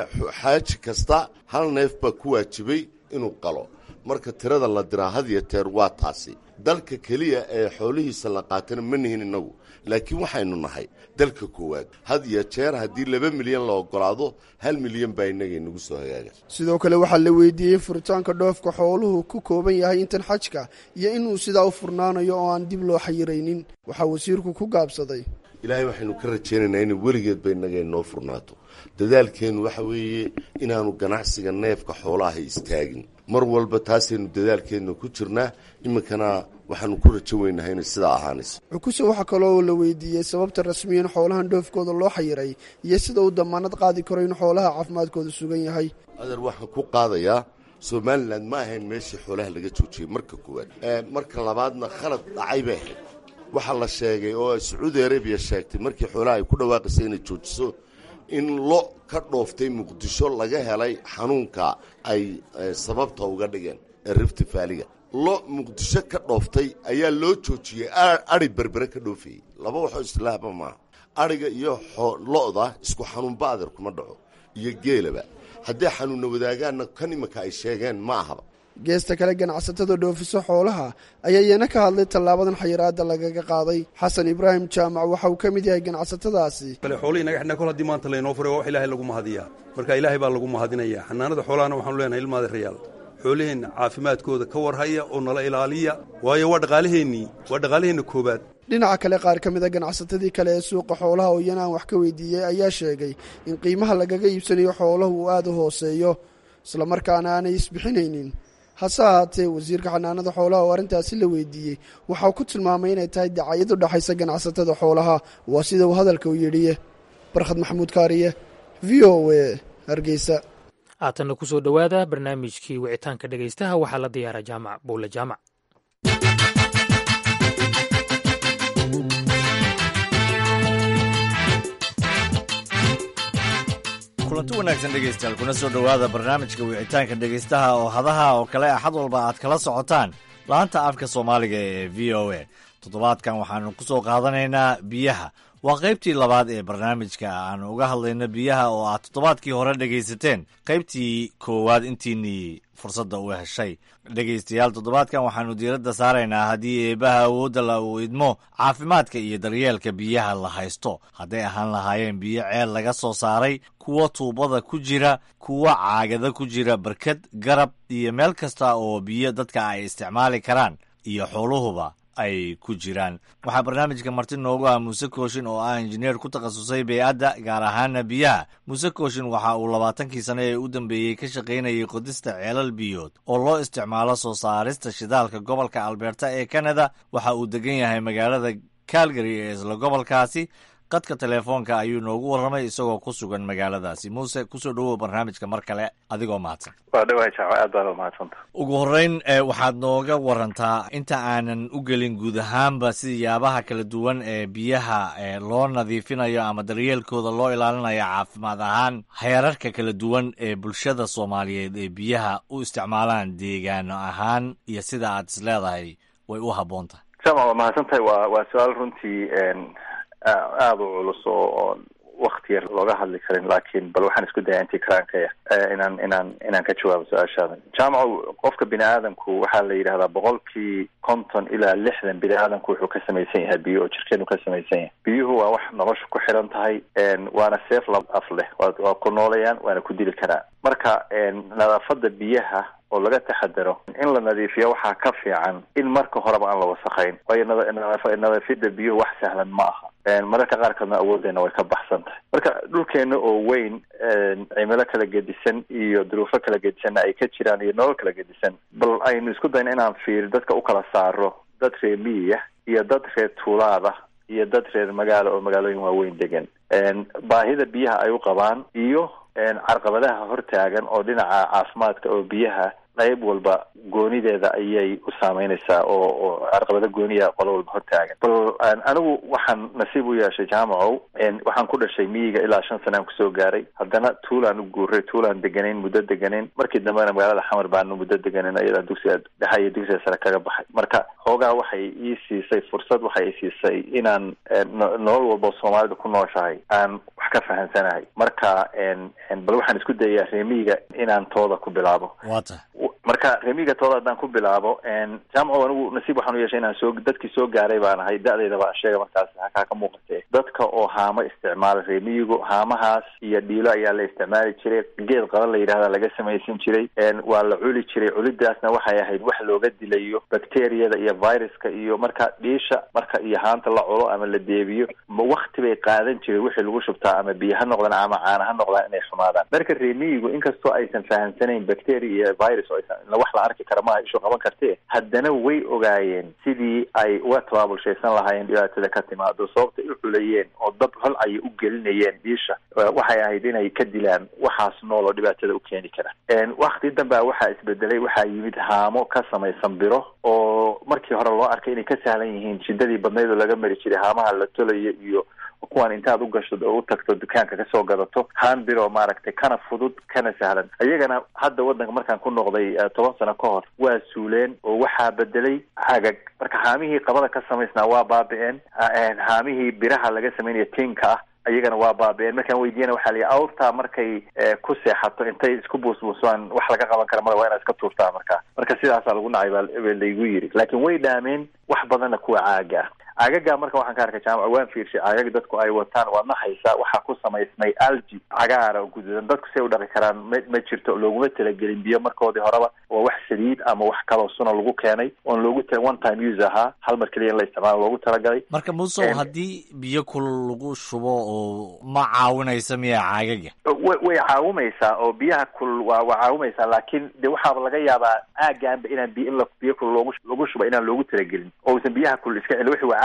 xaaji kasta hal neef baa ku waajibay inuu qalo marka tirada la diraa had iyo teer waa taasi dalka keliya ee xoolihiisa la qaatana ma nihin innagu laakiin waxaynu nahay dalka koowaad had iyo jeer haddii laba milyan la oggolaado hal milyan baa innaga inagu soo hagaaga sidoo kale waxaa la weydiiyey furitaanka dhoofka xooluhu ku kooban yahay intan xajka iyo inuu sidaa u furnaanayo oo aan dib loo xayiraynin waxaa wasiirku ku gaabsaday ilaahay waxaynu ka rajaynaynaa inay weligeedba innaga inoo furnaato dadaalkeennu waxa weeye inaanu ganacsiga neefka xoolaha istaagin mar walba taasaynu dadaalkeenna ku jirnaa iminkana waxaanu ku rajo weynahay inay sidaa ahaanayso cukuse waxaa kaloo la weydiiyey sababta rasmiyan xoolahan dhoofkooda loo xayiray iyo sida uu damaanad qaadi karo in xoolaha caafimaadkooda sugan yahay adeer waxaan ku qaadayaa somalilan ma ahayn meeshii xoolaha laga joojiyey marka koowaad marka labaadna khalad dhacay bay ahayd waxaa la sheegay oo sacuudi arabiya sheegtay markii xoolaha ay ku dhawaaqaysay inay joojiso in lo ka dhooftay muqdisho laga helay xanuunka ay sababta uga dhigeen ee rifti faaliga lo muqdisho ka dhooftay ayaa loo joojiyey adhi berbere ka dhoofayey laba waxoo islaahba maaha adhiga iyo lo-da isku xanuunba adeer kuma dhaco iyo geelaba hadday xanuunna wadaagaanna kan imanka ay sheegeen ma ahaba geesta kale ganacsatada dhoofiso xoolaha ayaa iyana ka hadlay tallaabadan xayiraadda lagaga qaaday xasan ibraahim jaamac waxa uu ka mid yahay ganacsatadaasi kale xoolihii naga xidhnaa kol haddii maanta laynoo furay waa wax ilaahay lagu mahadiyaa marka ilaahay baa lagu mahadinayaa xanaanada xoolahana waxaanu leenahay ilmaada rayaal xooliheenna caafimaadkooda ka warhaya oo nala ilaaliya waayo waa dhaqaalaheennii waa dhaqaalaheenna koobaad dhinaca kale qaar ka mid a ganacsatadii kale ee suuqa xoolaha oo iyana aan wax ka weydiiyey ayaa sheegay in qiimaha lagaga iibsanayo xoolahu uu aada u hooseeyo islamarkaana aanay isbixinaynin hase ahaatee wasiirka xanaanada xoolaha oo arrintaasi la weydiiyey waxauu ku tilmaamay inay tahay dacayad u dhexaysa ganacsatada xoolaha waa sida uu hadalka u yidhiye barkhad maxamuud kaariye v o a hargeysa haatanna ku soo dhowaada barnaamijkii wicitaanka dhegaystaha waxaa la diyaara jaamac bowle jaamac kulanti wanaagsan dhegaystayaal kuna soo dhowaada barnaamijka wicitaanka dhegaystaha oo hadaha oo kale axad walba aad kala socotaan laanta afka soomaaliga ee v o a toddobaadkan waxaanu ku soo qaadanaynaa biyaha waa qaybtii labaad ee barnaamijka aanu uga hadlayno biyaha oo aad toddobaadkii hore dhegaysateen qaybtii koowaad intiinii fursadda u heshay dhegaystayaal toddobaadkan waxaanu diiradda saaraynaa haddii eebaha awoodda la uu idmo caafimaadka iyo daryeelka biyaha la haysto hadday ahaan lahaayeen biyo ceel laga soo saaray kuwa tuubada ku jira kuwa caagada ku jira barkad garab iyo meel kasta oo biyo dadka ay isticmaali karaan iyo xooluhuba ay ku jiraan waxaa barnaamijka marti noogu ah muuse kooshin oo ah injineer ku takhasusay bey'adda gaar ahaana biyaha muuse kooshin waxa uu labaatankii sane ee u dambeeyey ka shaqaynayay qodista ceelal biyood oo loo isticmaalo soo saarista shidaalka gobolka alberta ee canada waxa uu degan yahay magaalada calgary ee isla gobolkaasi qadka teleefoonka ayuu noogu warramay isagoo ku sugan magaaladaasi muuse kusoo dhowow barnaamijka mar kale adigoo mahadsan waa dhawahay jaaco aad baad umahadsanta ugu horreyn waxaad nooga warantaa inta aanan u gelin guud ahaanba siyaabaha kala duwan ee biyaha loo nadiifinayo ama daryeelkooda loo ilaalinayo caafimaad ahaan heerarka kala duwan ee bulshada soomaaliyeed ee biyaha u isticmaalaan deegaano ahaan iyo sida aad is leedahay way u habboon tahay jaamac waa mahadsan tahay waa waa su-aal runtii aada u culus oo oon wakti yar looga hadli karin laakiin bal waxaan isku daya intii karaankaya inaan inaan inaan ka jawaabo su-aashaada jaamaco qofka bini aadamku waxaa la yidhahdaa boqolkii konton ilaa lixdan bini aadamku wuxuu ka samaysan yahay biyo oo jirkeenu ka samaysan yahay biyuhu waa wax nolosha ku xiran tahay waana seef lab af leh waa ku noolayaan waana ku dili karaa marka nadaafada biyaha oo laga taxadaro in la nadiifiyo waxaa ka fiican in marka horeba aan la wasakhayn waayo nadaafida biyuhu wax sahlan ma aha mararka qaarkoodna awooddeena way ka baxsan tahay marka dhulkeena oo weyn cimilo kala gedisan iyo duruufo kala gedisanna ay ka jiraan iyo nolol kala gedisan bal aynu isku dayno inaan fiir dadka u kala saaro dad reer miyiya iyo dad reer tuulaada iyo dad reer magaalo oo magaalooyin waaweyn degan baahida biyaha ay u qabaan iyo carqabadaha hortaagan oo dhinaca caafimaadka oo biyaha qayb walba goonideeda ayay u saameynaysaa oo oo carqabado gooniya qolo walba hortaagan bal anigu waxaan nasiib u yeeshay jaamacow waxaan ku dhashay miyiga ilaa shan sanaan kusoo gaaray haddana tuulaan u guuray tuulaan deganayn muddo deganayn markii dambena magaalada xamar baanu muddo deganayn ayadaa dugsiga dhexe iyo dugsiga sare kaga baxay marka xoogaa waxay ii siisay fursad waxay siisay inaan nolol walba soomaalida ku nooshahay aan wax ka fahansanahay marka bal waxaan isku dayayaa reemiyiga inaan tooda ku bilaabo marka remiga tooda haddaan ku bilaabo jaamaco anigu nasiib waxaan u yeeshay inaan soo dadkii soo gaaray baan ahay da-dayda baan sheega markaas hakaa ka muuqatee dadka oo haamo isticmaala remiyigu haamahaas iyo dhiilo ayaa la isticmaali jiray geed qaban la yidhahda laga samaysan jiray waa la culi jiray culidaasna waxay ahayd wax looga dilayo bacteriyada iyo viruska iyo marka dhiisha marka iyo haanta la culo ama la deebiyo wakti bay qaadan jiray wixii lagu shubtaa ama biyo ha noqdaan ama caana ha noqdaan inay xumaadaan marka remiyigu inkastoo aysan fahamsanayn bacteria iyo virus oo wax la arki kara maaha ishu qaban kartee haddana way ogaayeen sidii ay uga tabaabulshaysan lahaayeen dhibaatada ka timaado sababta u xulayeen oo dab hol ayay u gelinayeen dhiisha waxay ahayd inay ka dilaan waxaas nool oo dhibaatada u keeni kara wakti dambea waxaa isbedelay waxaa yimid haamo ka samaysan biro oo markii hore loo arkay inay ka sahlan yihiin shidadii badnayd oo laga mari jiray haamaha la tolayo iyo kuwan intaad u gasho oo u tagto dukaanka kasoo gadato haan biro maaragtay kana fudud kana sahlan iyagana hadda waddanka markaan ku noqday toban sano ka hor waa suuleen oo waxaa bedelay cagag marka haamihii qabada ka samaysnaa waa baabi-een haamihii biraha laga sameynaya tinka ah iyagana waa baabi-een markaan weydiyana waxaa layihi awrtaa markay ku seexato intay isku buusbuusaan wax laga qaban kara male waa inaad iska tuurtaa marka marka sidaasaa lagu nacay baa laygu yiri laakiin way dhaameen wax badanna kuwa caaga ah caagaga marka waxaan ka arkay jaamaca waan fiirshay caagaga dadku ay wataan waa nahaysa waxaa ku samaysmay algi cagaara oo guduudan dadku say u dhaqi karaan ma ma jirto looguma talagelin biyo markoodii horeba waa wax saliid ama wax kaloo suna lagu keenay oon loogu tala one time use ahaa hal mar keliya in la isticmaalo loogu talagalay marka musow haddii biyo kulul lagu shubo oo ma caawinaysa miya caagaga way way caawumaysaa oo biyaha kulul waa waa caawumaysaa laakiin de waxaaba laga yaabaa aagaanba inaan biyo in la biyo kulul loogu lagu shubo inaan loogu talagelin oo uusan biyaha kulul iska celin wixii waa caag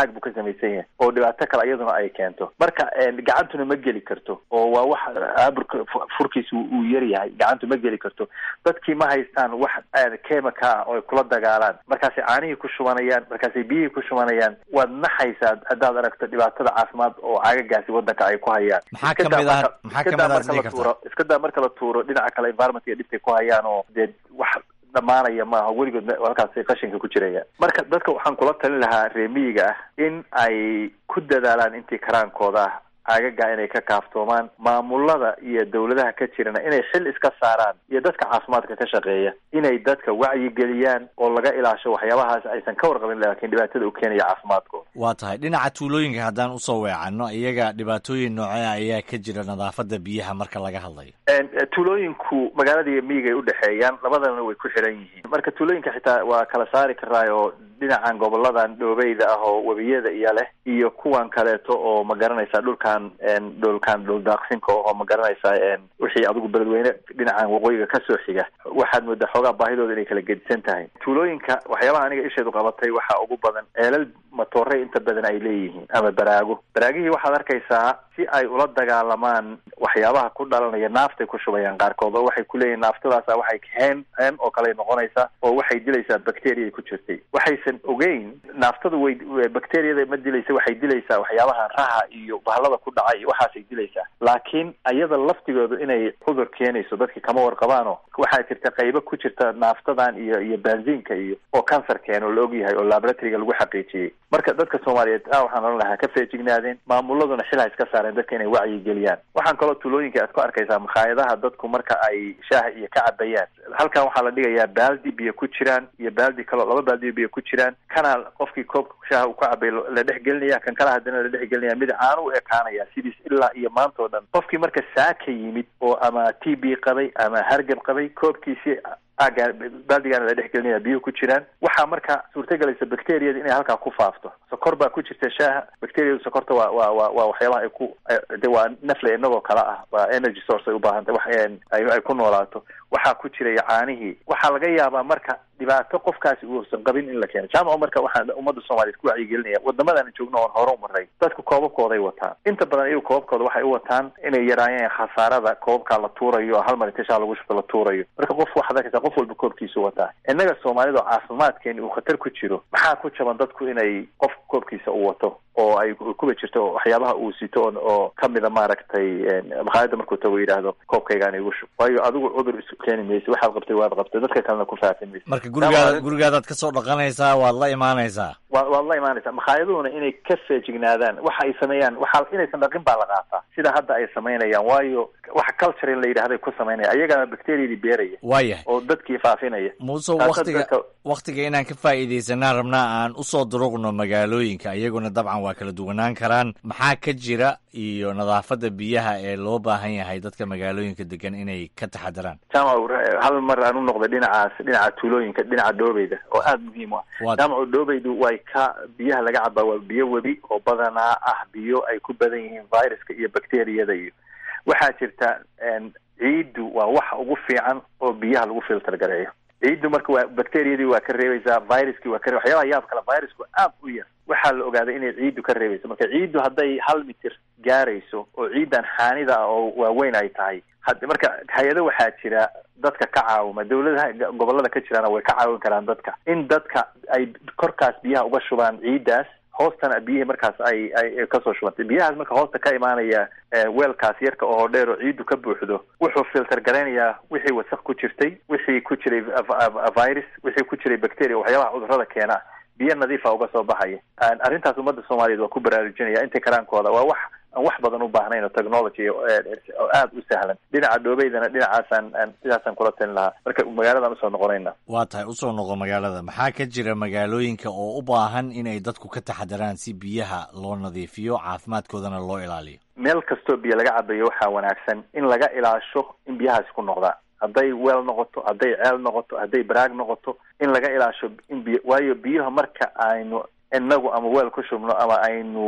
caag buu ka samaysan yahay oo dhibaato kale iyaduna ay keento marka gacantuna ma geli karto oo waa wax aaburka furkiisa uu yar yahay gacantu ma geli karto dadkii ma haystaan wax chemica ah oo ay kula dagaalaan markaasay caanihii ku shubanayaan markaasay biyihii ku shubanayaan waad naxaysaa haddaad aragto dhibaatada caafimaad oo caagagaasi wadanka ay ku hayaan maxaa kamid ah maxaa kamid ah marka la tuuro iska daa marka la tuuro dhinaca kale environmentka dhibkay ku hayaan oo dee wax dhamaanaya maaha weligood halkaasi qashinka ku jiraya marka dadka waxaan kula talin lahaa reemiyiga ah in ay ku dadaalaan intii karaankooda ah caagaga inay ka kaaftoomaan maamulada iyo dawladaha ka jirana inay xil iska saaraan iyo dadka caafimaadka ka shaqeeya inay dadka wacyigeliyaan oo laga ilaasho waxyaabahaas aysan ka warqabin laakiin dhibaatada u keenaya caafimaadkooda waa tahay dhinaca tuulooyinka haddaan usoo weecanno iyaga dhibaatooyin noocea ayaa ka jira nadaafada biyaha marka laga hadlayo tuulooyinku magaalada iyo miyiga ay udhexeeyaan labadana way ku xiran yihiin marka tuulooyinka xitaa waa kala saari karaa oo dhinacan goboladan dhoobeyda ah oo webiyada iyo leh iyo kuwan kaleeto oo ma garanaysa dhulkan dhulkan dhuldaaqsinka oo ma garanaysa wixii adigu beledweyne dhinacan waqooyiga kasoo xiga waxaad moodaa xoogaa baahidooda inay kala gedisan tahay tuulooyinka waxyaabaha aniga isheedu qabatay waxaa ugu badan ceelal matoore inta badan ay leeyihiin ama baraago baraagihii waxaad arkaysaa si ay ula dagaalamaan waxyaabaha ku dhalanaya naaftay ku shubayaan qaarkood oo waxay kuleeyihin naaftadaasa waxay heen heen oo kale noqonaysaa oo waxay dilaysaa bacteriya ku jirtay waxaysan ogeyn naaftadu way bacteriyada ma dilaysa waxay dilaysaa waxyaabaha raha iyo bahalada ku dhacay iyo waxaasay dilaysaa laakiin ayada laftigoodu inay cudur keenayso dadki kama warqabaano waxaa jirta qaybo ku jirta naaftadan iyo iyo benzinka iyo oo cancer keena oo la ogyahay oo laboratoryga lagu xaqiijiyey marka dadka soomaaliyeed a waxaan ohan lahaa ka feejignaadeen maamuladuna xil ha iska saareen dadka inay wacyi geliyaan waxaan kaloo tuulooyinka aad ku arkaysaa makhaayadaha dadku marka ay shaaha iyo ka cabayaan halkan waxaa la dhigayaa baaldi biyo ku jiraan iyo baaldi kaloo laba baaldi biyo ku jiraan kana qofkii koobka shaaha uu ka cabay la dhex gelinaya kan kala haddana la dhex gelinaya mid caano u ekaanaya sidiis ilaa iyo maanta oo dhan qofkii marka saaka yimid oo ama t b qabay ama hargab qabay koobkiisii aaga baaldigaana la dhex gelinaya biyuhu ku jiraan waxaa marka suurtagelaysa bacteriyada inay halkaa ku faafto sokor baa ku jirta shaaha bacteriyadu sokorta waa waa wa waa waxyaabaha ay ku de waa nafle inagoo kale ah waa energy source ay ubaahantay wax ay ku noolaato waxaa ku jiraya caanihii waxaa laga yaabaa marka dhibaato qofkaasi uusan qabin in la keeno jaamaco marka waxaan ummadda soomaaliyeed ku wacyigelinaya wadamadan joogno oon hore umaray dadku koobabkooday wataan inta badan iyagu koobabkooda waxay u wataan inay yaraayeen khasaarada koobabkaa la tuurayo hal mar inta shaa lagu shubto la tuurayo marka qof waxaad arkaysaa qof walba koobkiisu wataa innaga soomaalida oo caafimaadkeeni uu khatar ku jiro maxaa ku jaban dadku inay qof koobkiisa u wato oo ay kuba jirto waxyaabaha uu sito oo kamida maaragtay makhaayada markuu tago yidhaahdo koobkaygaan igu shub waayo adigu cudur isu keeni maysa waxaad qabtay waad qabtay dadka kalena ku faafin maysa marka gurigaada gurigaadaad kasoo dhaqanaysaa waad la imaanaysaa wa waad la imaanaysaa makhaayaduna inay ka feejignaadaan waxa ay sameeyaan waxa inaysan dhaqin baa la qaataa sida hadda ay samaynayaan waayo waxa culture in la yidhahday ku samaynaya ayagana bacteriyadii beeraya waayahay oo dadkii faafinaya muuse waktiga waktiga inaan ka faa'iidaysanaan rabnaa aan usoo duruqno magaalooyinka iyaguna dabcan waa kala duwanaan karaan maxaa ka jira iyo nadaafadda biyaha ee loo baahan yahay dadka magaalooyinka degan inay ka taxadaraan jaamac hal mar aan u noqday dhinacaas dhinaca tuulooyinka dhinaca dhoobeyda oo aada muhiim u ah jaamaco dhoobeydu way ka biyaha laga cabaa waa biyo webi oo badanaa ah biyo ay ku badan yihiin viruska iyo bacteriyada iyo waxaa jirta ciiddu waa waxa ugu fiican oo biyaha lagu filter gareeyo ciiddu marka waa bacteriyadii waa ka reebaysaa viruskii waa ka ree waxyaabaha yaab kale virusku aad u yar waxaa la ogaaday inay ciiddu ka reebayso marka ciiddu hadday hal mitir gaarayso oo ciiddan xaanida ah oo waaweyn ay tahay had marka hay-ado waxaa jira dadka ka caawima dawladaha gobolada ka jiraana way ka caawin karaan dadka in dadka ay korkaas biyaha uga shubaan ciiddaas hoostana biyihii markaas ay ay kasoo shubantay biyahaas marka hoosta ka imaanaya weelkaas yarka oo dheer oo ciiddu ka buuxdo wuxuu filter garaynayaa wixii wasaq ku jirtay wixii ku jiray virus wixii ku jiray bacteria waxyaabaha cudurrada keena biyo nadiifa uga soo baxaya arrintaas ummadda soomaaliyeed waa ku baraarujinaya inta karaankooda waa wax aan wax badan u baahnayn oo technology oo aada u sahlan dhinaca dhoobeydana dhinacaasaan sidaasaan kula talin lahaa marka magaaladan usoo noqonayna waa tahay usoo noqo magaalada maxaa ka jira magaalooyinka oo u baahan inay dadku ka taxadaraan si biyaha loo nadiifiyo caafimaadkoodana loo ilaaliyo meel kastoo biyo laga cabayo waxaa wanaagsan in laga ilaasho in biyahaasi ku noqdaan hadday weel noqoto hadday ceel noqoto hadday baraag noqoto in laga ilaasho in biyo waayo biyaha marka aynu inagu ama weel ku shubno ama aynu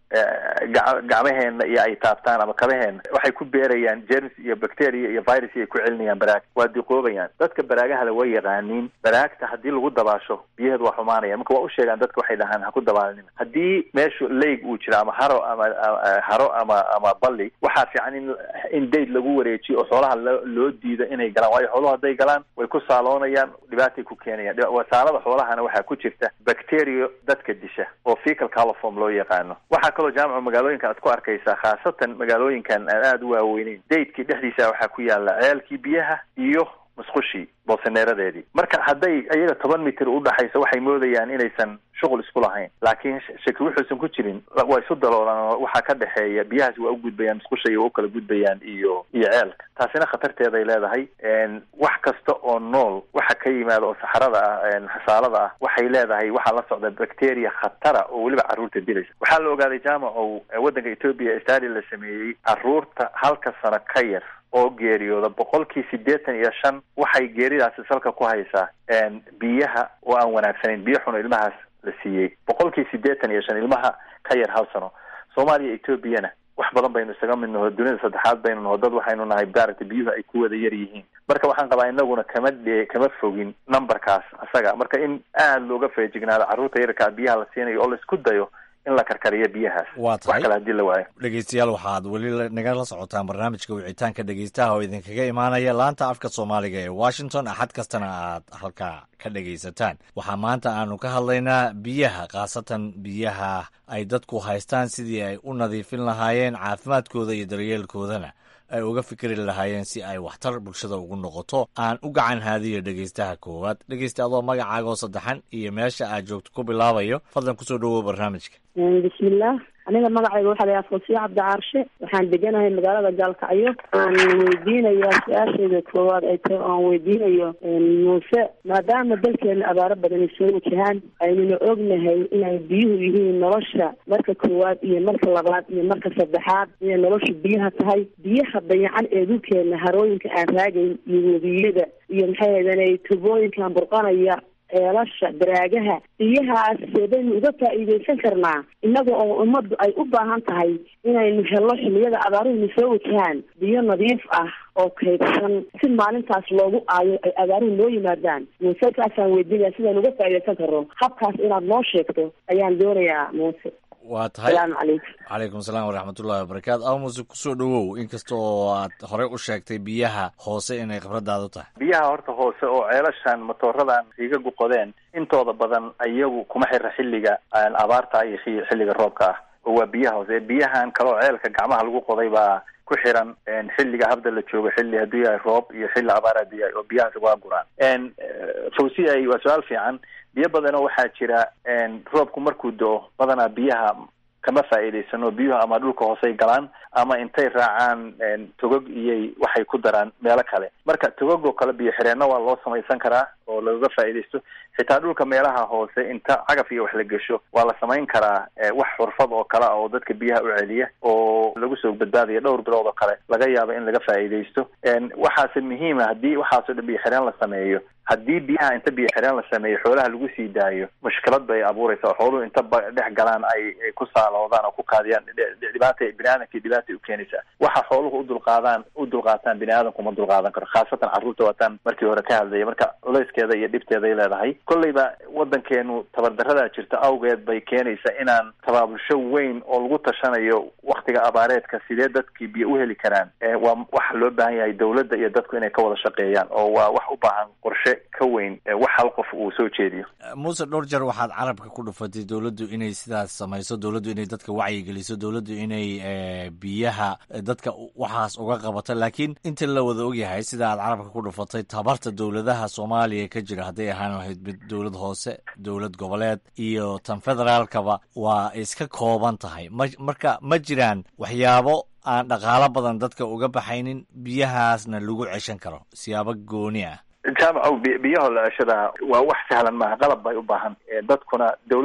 gacmaheena iyo ay taabtaan ama kabaheena waxay ku beerayaan germs iyo bacteria iyo virus ay ku celinayaan baraag waa diqoobayaan dadka baraagahale way yaqaaniin baraagta haddii lagu dabaasho biyaheedu waa xumaanaya marka waa u sheegaan dadka waxay dhahaan ha ku dabaalnina haddii meeshu leyg uu jiro ama haro ama haro ama ama balli waxaa fiican in in dayd lagu wareejiyo oo xoolaha lo loo diido inay galaan waayo xooluhu hadday galaan way ku saaloonayaan dhibaatay ku keenayaan wasaalada xoolahana waxaa ku jirta bacteria dadka disha oo fecal coliform loo yaqaano waxaa kaloo jaamaca magaalooyinka aad ku arkaysaa khaasatan magaalooyinkan aan aada u waaweyneyn daydkii dhexdiisa waxaa ku yaala ceelkii biyaha iyo musqushii boosaneeradeedii marka hadday iyaga toban mitir udhaxayso waxay moodayaan inaysan shuqul isku lahayn laakiin shaki wuxuusan ku jirin waa isu daloolaan oo waxaa ka dhexeeya biyahaas waa u gudbayaan musqusha iyo waa u kala gudbayaan iyo iyo ceelka taasina khatarteeday leedahay wax kasta oo nool waxa ka yimaada oo saxarada ah xasaalada ah waxay leedahay waxaa la socda bacteria khatara oo weliba carruurta dilaysa waxaa la ogaaday jaamacow waddanka ethoopia stadi la sameeyey carruurta halka sano ka yar oo geeriyooda boqolkii siddeetan iyo shan waxay geeridaasi salka ku haysaa biyaha oo aan wanaagsanayn biyo xuno ilmahaas la siiyey boqolkii siddeetan iyo shan ilmaha ka yar hal sano soomaaliya ethoobiana wax badan baynu isaga mid naho dunida saddexaad baynu naho dad waxaynu nahay baaragta biyuhu ay ku wada yar yihiin marka waxaan qabaa inaguna kama dhe kama fogin numberkaas asaga marka in aada looga feejignaado carruurta yarkaa biyaha la siinayo oo laisku dayo in la karkariyo biyahaas waa tahay wax kale hadii la waayo dhegeystayaal waxaad weli nagala socotaan barnaamijka wicitaanka dhegeystaha oo idinkaga imaanaya laanta afka soomaaliga ee washington axad kastana aad halkaa ka dhegaysataan waxaa maanta aanu ka hadlaynaa biyaha khaasatan biyaha ay dadku haystaan sidii ay u nadiifin lahaayeen caafimaadkooda iyo daryeelkoodana ay uga fikri lahaayeen si ay waxtar bulshada ugu noqoto aan u gacan haadiyo dhegeystaha koowaad dhegeysta adoo magacaaga oo saddexan iyo meesha aad joogto ku bilaabayo fadlan kusoo dhawow barnaamijka bismillaah aniga magacayga waxaa layaha foosiya cabdi caarshe waxaan deganahay magaalada gaalkacyo aan weydiinayaa su-aashayda koowaad ay tahay oo aan weydiinayo muuse maadaama dalkeena abaaro badan ay soo wajahaan aynuna ognahay inay biyuhu yihiin nolosha marka koowaad iyo marka labaad iyo marka saddexaad inay nolosha biyaha tahay biyaha dayacan ee dhulkeena harooyinka aan raagayn iyo webiyada iyo maxay haydane tubooyinkan burqanaya ceelasha daraagaha biyahaas seebaynu uga faa'iidaysan karnaa innaga oo ummaddu ay u baahan tahay inaynu helno xilliyada abaaruhuna soo wajahaan biyo nadiif ah oo kaydsan si maalintaas loogu aayo ay abaaruhu noo yimaadaan muuse kaasaan weydiinaya sidaan uga faa'iidaysan karno habkaas inaad noo sheegto ayaan doonayaa muuse waa tahay salaamu calaykum calaykum salaam waraxmatullahi wabarakaatu amuse kusoo dhawow inkasta oo aad horey u sheegtay biyaha hoose inay khibradaadu tahay biyaha horta hoose oo ceelashan matooradan iga guqodeen intooda badan iyagu kuma xira xilliga abaarta iyo xilliga roobka ah oo waa biyaha hoose biyahan kaloo ceelka gacmaha lagu qoday baa ku xiran xilliga habda la joogo xilli hadduu yahay roob iyo xilli abaar hadduu yahay oo biyahaas waa guraan fawsiya waa su-aal fiican biyo badanoo waxaa jira roobku markuu do-o badanaa biyaha kama faa'iidaysano biyuhu ama dhulka hoosey galaan ama intay raacaan togog iyay waxay ku daraan meelo kale marka togog oo kale biyo xireenna waa loo samaysan karaa oo lagaga faa'iidaysto xitaa dhulka meelaha hoose inta cagaf iyo wax la gesho waa la samayn karaa wax xurfad oo kale ah oo dadka biyaha u celiya oo lagu soo badbaadaya dhowr bilood oo kale laga yaabo in laga faa'iidaysto waxaase muhiima haddii waxaasoo dhan biyo xireen la sameeyo haddii biyaha inta biyo xireen la sameeyo xoolaha lagu sii daayo mushkilad bay abuuraysa oo xooluhu inta dhex galaan ay ku saaloodaan oo ku kaadiyaan dhibaata bini aadamkii dhibaatay u keenaysaa waxa xooluhu udulqaadaan u dulqaataan bini aadamku ma dulqaadan karo khaasatan carruurta waataan markii hore ka hadlaya marka culayskeeda iyo dhibteeday leedahay kolleyba waddankeenu tabardarradaa jirta awgeed bay keenaysaa inaan tabaabulsho weyn oo lagu tashanayo waktiga abaareedka sidee dadkii biyo u heli karaan waa waxa loo baahan yahay dawladda iyo dadku inay ka wada shaqeeyaan oo waa wax u baahan qorshe ka weyn wax hal qof uu soo jeediyo muuse dhowr jeer waxaad carabka ku dhufatay dowladdu inay sidaas samayso dowladdu inay dadka wacyigeliso dowladdu inay biyaha dadka waxaas uga qabato laakiin inta la wada ogyahay sida aad carabka ku dhufatay tabarta dowladaha soomaaliya ka jira hadday ahaan lahayd mid dowlad hoose dowlad goboleed iyo tan federaalkaba waa iska kooban tahay ma marka ma jiraan waxyaabo aan dhaqaalo badan dadka uga baxaynin biyahaasna lagu ceshan karo siyaabo gooni ah jaamacow biyaho la ceshadaa waa wax sahlan maaha qalab bay u baahan dadkuna dawladdu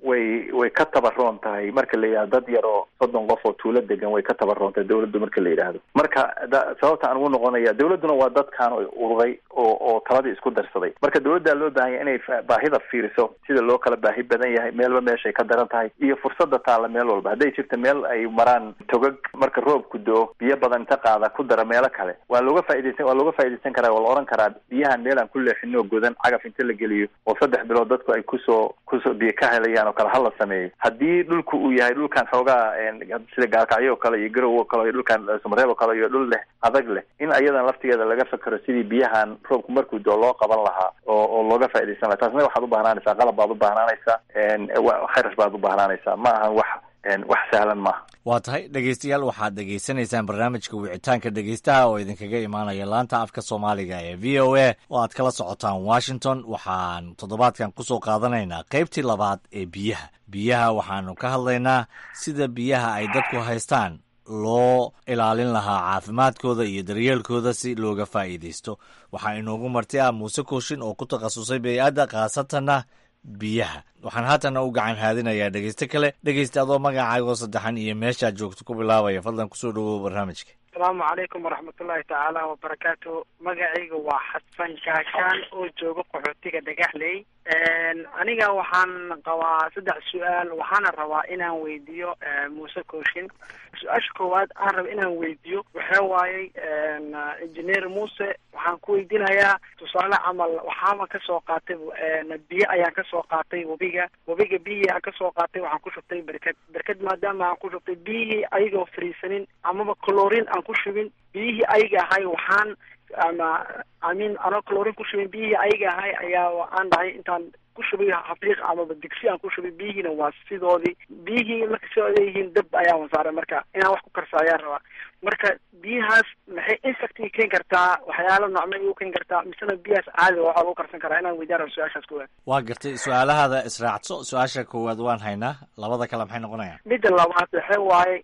way way ka tabaroon tahay marka la yidhahdo dad yar oo soddon qof oo tuulo degan way ka tabaroon tahay dawladdu marka la yidhaahdo marka da- sababta aan ugu noqonaya dawladduna waa dadkan ururay oo oo taladii isku darsaday marka dawladdaa loo baahan yahay inay fa- baahida fiiriso sida loo kala baahi badan yahay meelba meeshay ka daran tahay iyo fursadda taalla meel walba hadday jirta meel ay maraan togag marka roobku do biyo badan inta qaada ku dara meelo kale waa looga faa'idaysan waa looga faa'idaysan karaa waa la ohan karaa biyahan meel aan ku leexino oo godan cagaf inta la geliyo oo saddex bilood dadku ay kusoo kusoo biyo ka helayaan oo kale hala sameeyo haddii dhulku uu yahay dhulkan xoogaa een, sida gaalkacyo oo kale iyo garow oo kale iyo dhulkan samareeb oo kale iyo dhul leh adag leh in ayadan laftigeeda laga fakero sidii biyahan roobku markuu doo loo qaban lahaa oo oo looga faa'idaysan lahaa taasna waxaad u bahnaanaysaa qalab baad u bahnaanaysaa een, wa- kharash baad u bahnaanaysaa ma ahan wax een, wax sahlan maaha waa tahay dhegeystayaal waxaad dhegeysanaysaan barnaamijka wicitaanka dhegeystaha oo idinkaga imaanaya laanta afka soomaaliga ee v o a oo aad kala socotaan washington waxaan toddobaadkan kusoo qaadanaynaa qaybtii labaad ee biyaha biyaha waxaanu ka hadlaynaa sida biyaha ay dadku haystaan loo ilaalin lahaa caafimaadkooda iyo daryeelkooda si looga faa'iidaysto waxaa inoogu marti ah muuse kooshin oo ku takhasusay bey-adda khaasatanna biyaha waxaan haatana u gacan haadinayaa dhegeyste kale dhegeysta adoo magacaagoo saddexan iyo meeshaad joogto ku bilaabaya fadlan kusoo dhawow barnaamijka asalaamu calaykum waraxmatullaahi tacaala wabarakaatu magacayga waa xasan shaashaan oo jooga qaxootiga dhagaxley aniga waxaan qabaa saddex su-aal waxaana rabaa inaan weydiiyo muuse kooshin su-aasha koowaad aan raba inaan weydiiyo waxaa waayey engineer muuse waxaan ku weydiinayaa tusaale camal waxaama kasoo qaatay biyo ayaan kasoo qaatay webiga webiga biyihii aan kasoo qaatay waxaan ku shubtay berked berked maadaama aan ku shubtay biyihii ayagoo fariisanin amaba colorin aan ku shubin biyihii ayaga ahay waxaan ama amin anoo colorin ku shubin biyihii ayaga ahay ayaa aan dhahay intaan ku shubay xafiiq amaba digsi aan ku shubay biyihiina waa sidoodii biyihii marka sidooda yihiin dab ayaa wasaaray marka inaan wax ku karsa ayaan rabaa marka biyahaas maxay infecti keeni kartaa waxyaalo nocmay u keeni kartaa misena biyahaas caadi waxaa lagu karsan karaa inaan weydiyaan rabo su-aashaas kuwa waa gartay su-aalahaada israacso su-aasha koowaad waan haynaa labada kale maxay noqonayaan midda labaad waxa waaye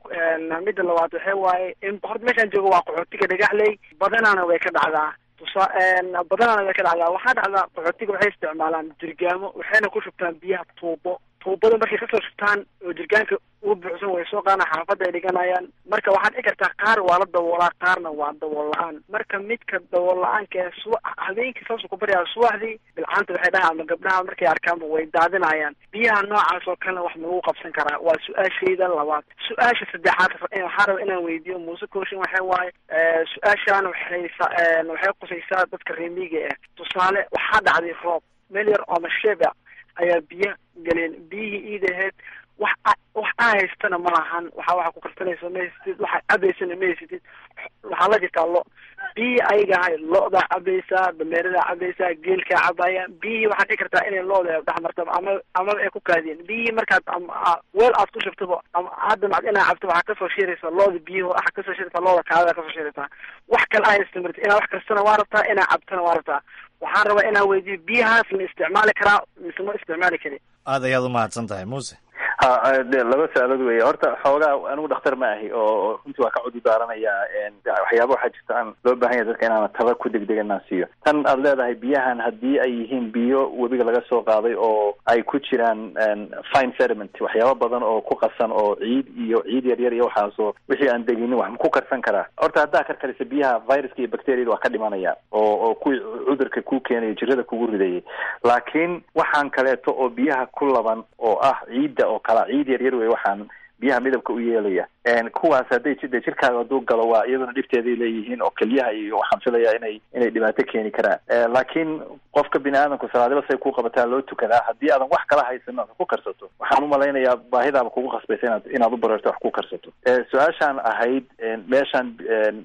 midda labaad waxa waaye in horta meeshaan joogo waa qaxootiga dhagaxley badanaana way ka dhacdaa tusa badanaana way ka dhacdaa waxaa dhacdaa qaxootiga waxay isticmaalaan jirgaamo waxayna ku shubtaan biyaha tuubo tuubada markay kasoo shubtaan oo jirgaanka uu buuxsan way soo qaadaan xaafadda ay dhiganayaan marka waxaad dhici kartaa qaar waa la daboolaa qaarna waa dabool la-aan marka midka dabool la-aanka ee suba habeenkii saasuu ku baryaa subaxdii bilcaanta waxay dhahaan ama gabdhaha markay arkaanba way daadinayaan biyaha noocaas oo kalena wax ma lagu qabsan karaa waa su-aashayda labaad su-aasha saddexaad waxaa raba inaan weydiiyo muuse kooshin waxa waaye su-aashaan waxay waxay qusaysaa dadka reemiga ah tusaale waxaa dhacday roob meel yar oo masheeba ayaa biyo galeen biyihii iidaheed wax wax aa haystana ma lahan waxa waxa ku karsanaysa ma haysatid waxa cabaysana ma haysatid waxaa la jirtaa lo biyihii ayaga ahay lo-daa cabaysaa dameeradaa cabaysaa geelkaa cabaya biyihii waxaad dhici kartaa inay lo-da dhex martaba ama amaba ay ku kaadiyeen biyihii markaad weel aad ku shubtaba ama hadda macd inaa cabto waxaa kasoo shiraysa lo-da biyihii waxaa kasoo shiraysaa lo-da kaadada kasoo shiraysaa wax kale aa haysta marti inaa wax kastana waa rabtaa inaa cabtana waa rabtaa waxaan rabaa inaan weydiiyo biyahaas ma isticmaali karaa mise ma isticmaali kari aad ayaad u mahadsan tahay muuse ha de laba su-aalood weeye horta xoogaa anigu dhakhtar ma ahi oo runtii waa ka cududaaranaya waxyaaba waxaa jirta aan loo baahan yahay dadka inaana taba ku degdeg inaan siiyo tan aad leedahay biyahan haddii ay yihiin biyo webiga laga soo qaaday oo ay ku jiraan fine sediment waxyaaba badan oo ku qasan oo ciid iyo ciid yar yar iyo waxaasoo wixii aan deginin wax ma ku karsan karaa horta haddaa karkarisa biyaha viruska iyo bacteriada waa ka dhimanaya oo oo kuwii cudurka ku keenaya jirada kugu ridayay laakiin waxaan kaleeto oo biyaha ku laban oo ah ciidda oo kala ciid yar yar wey waxaan biyaha midabka u yeelaya kuwaas hadday de jirkaaga hadduu galo waa iyaduna dhibteeday leeyihiin oo kelyaha iyo waxaan filaya inay inay dhibaato keeni karaan laakiin qofka bini aadamku salaadiba say ku qabataa loo tukadaa haddii aadan wax kala haysan aad ku karsato waxaan umalaynayaa baahidaaba kugu khasbaysa inaad inaad u bareerto wax ku karsato su-aashaan ahayd meeshaan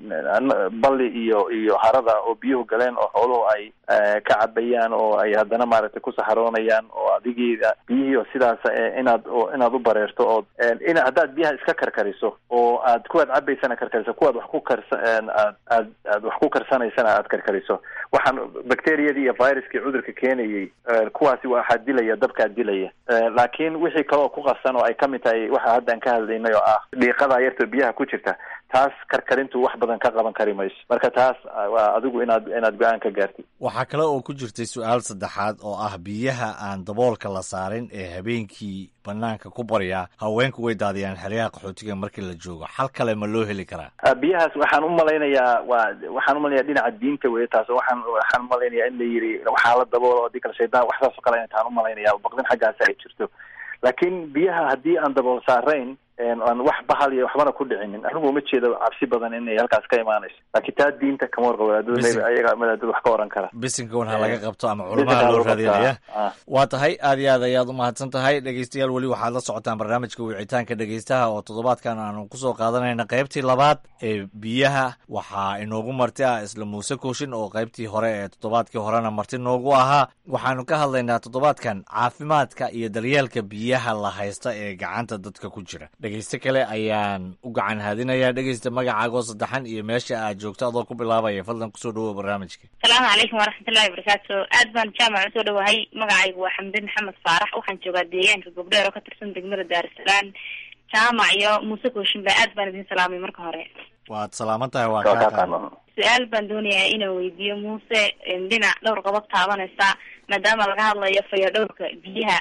balli iyo iyo harada oo biyuhu galeen oo xooluhu ay ka cabayaan oo ay haddana maaragtay ku saxaroonayaan oo adigii biyihii oo sidaas inaad inaad u bareerto oo in haddaad biyaha iska karkariso oo aad kuwaad cabaysana karkariso kuwaad wax ku karsa aad aad aad wax ku karsanaysana aad karkariso waxaan bacteriyadii iyo viruskii cudurka keenayay kuwaasi waxaa dilaya dabkaa dilaya laakiin wixii kale oo ku qasan oo ay kamid tahay waxa hadda aan ka hadlaynay oo ah dhiiqadaa yartoo biyaha ku jirta taas karkarintu wax badan ka qaban kari mayso marka taas waa adigu inaad inaad go-aan ka gaartid waxaa kale oo ku jirtay su-aal saddexaad oo ah biyaha aan daboolka la saarin ee habeenkii banaanka ku baryaa haweenku way daadiyaan xeryaha qaxootiga markii la joogo xal kale ma loo heli karaa biyahaas waxaan u malaynayaa waa waxaan umalayaa dhinaca diinta weye taas waxaan waxaan umalaynaya in la yiri waxaa la daboolo hadii kale shaydaan waxsaas oo kale intaan umalaynaya baqdin xaggaasi ay jirto laakiin biyaha haddii aan dabool saarayn aan wax bahal iyo waxbana ku dhicinin anigu uma jeedo cabsi badan inay halkaas ka imaanayso laakiin taa diinta kama warqabo wadaadada ayaga wadaadada wax ka oran kara bisinka un ha laga qabto ama culamaha loo raadinaya waa tahay aad iyo aad ayaad umahadsan tahay dhegeystayaal weli waxaad la socotaan barnaamijka wicitaanka dhegeystaha oo toddobaadkan aanu kusoo qaadanayna qaybtii labaad ee biyaha waxaa inoogu marti ah isla muuse kooshin oo qaybtii hore ee toddobaadkii horena marti noogu ahaa waxaanu ka hadlaynaa toddobaadkan caafimaadka iyo daryeelka biyaha la haysta ee gacanta dadka ku jira dhegeyste kale ayaan u gacan haadinayaa dhegeysta magacaagoo saddexan iyo meesha aad joogto adoo ku bilaabaya fadlan kusoo dhawoa barnaamijka asalaamu calaykum waraxmatullahi wabarakaatu aad baan jaamac usoo dhawahay magacaygu waa xamdi maxamed faarax waxaan joogaa deegaanka gobdheer oo ka tirsan degmada daarusalaam jaamac iyo muuse kooshinba aad baan idin salaamay marka hore waad salaaman tahay waa kaa su-aal baan doonayaa inaan weydiiyo muuse dhinac dhowr qodob taabanaysa maadaama laga hadlayo fayo dhowrka biyaha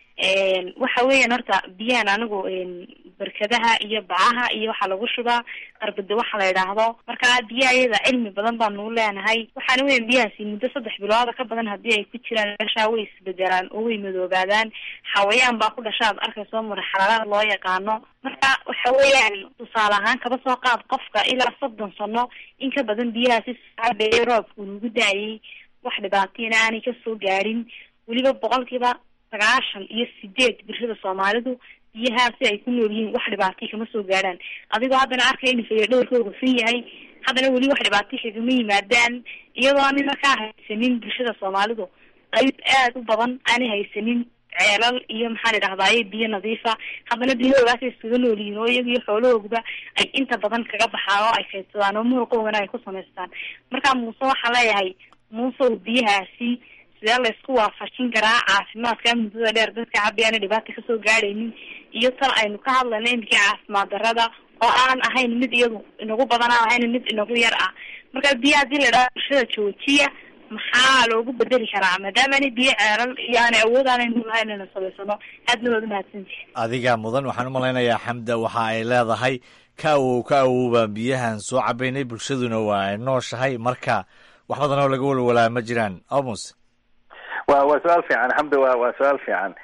waxa weeyaan horta biyahan anigu barkadaha iyo bacaha iyo waxaa lagu shubaa qarbada waxa la idhaahdo marka biyaha iyada cilmi badan baanu leenahay waxaana weyan biyahaasi muddo saddex bilooda ka badan haddii ay ku jiraan meeshaa way isbedelaan oo way madoobaadaan xawayaan baa ku dhashaad arkayso marxaladaha loo yaqaano marka waxa weeyaan tusaale ahaan kaba soo qaad qofka ilaa soddon sano in ka badan biyahaasi saabeeye roobka uu nagu da-ayay wax dhibaatiyana aanay kasoo gaarin weliba boqolkiiba sagaashan iyo sideed bulshada soomaalidu biyahaasi ay ku nool yihiin wax dhibaatay kama soo gaadhaan adigoo haddana arkaya in fayo dhowrkooga fin yahay haddana weli wax dhibaatay kagama yimaadaan iyadoo aanay markaa haysanin bulshada soomaalidu qayb aad u badan aanay haysanin ceelal iyo maxaan idhahdaaye biyo nadiifa haddana biyahoogaasay iskaga nool yihiin oo iyaga iyo xoolahooguba ay inta badan kaga baxaan oo ay kaydsadaan oo muruqoogana ay ku samaystaan marka muuse waxaa leeyahay muusew biyahaasi sidee la isku waafajin karaa caafimaadka muddada dheer dadka cabiyaana dhibaata kasoo gaadhaynin iyo tan aynu ka hadlayno imikii caafimaad darada oo aan ahayn mid iyadu inagu badan aan ahayn mid inagu yar ah marka biya hadii la idhaha bulshada joojiya maxaa loogu bedeli karaa maadaama ana biyo ceelal iyo aanay awood aanaynu lahayn inaynu samaysano aadna waad umahadsantihi adiga mudan waxaan umalaynayaa xamda waxa ay leedahay ka awow ka awow baan biyahan soo cabaynay bulshaduna waa ay nooshahay marka wax badan oo laga walwalaa ma jiraan amus wa waa su-aal fiican xamdi wa waa su-aal fiican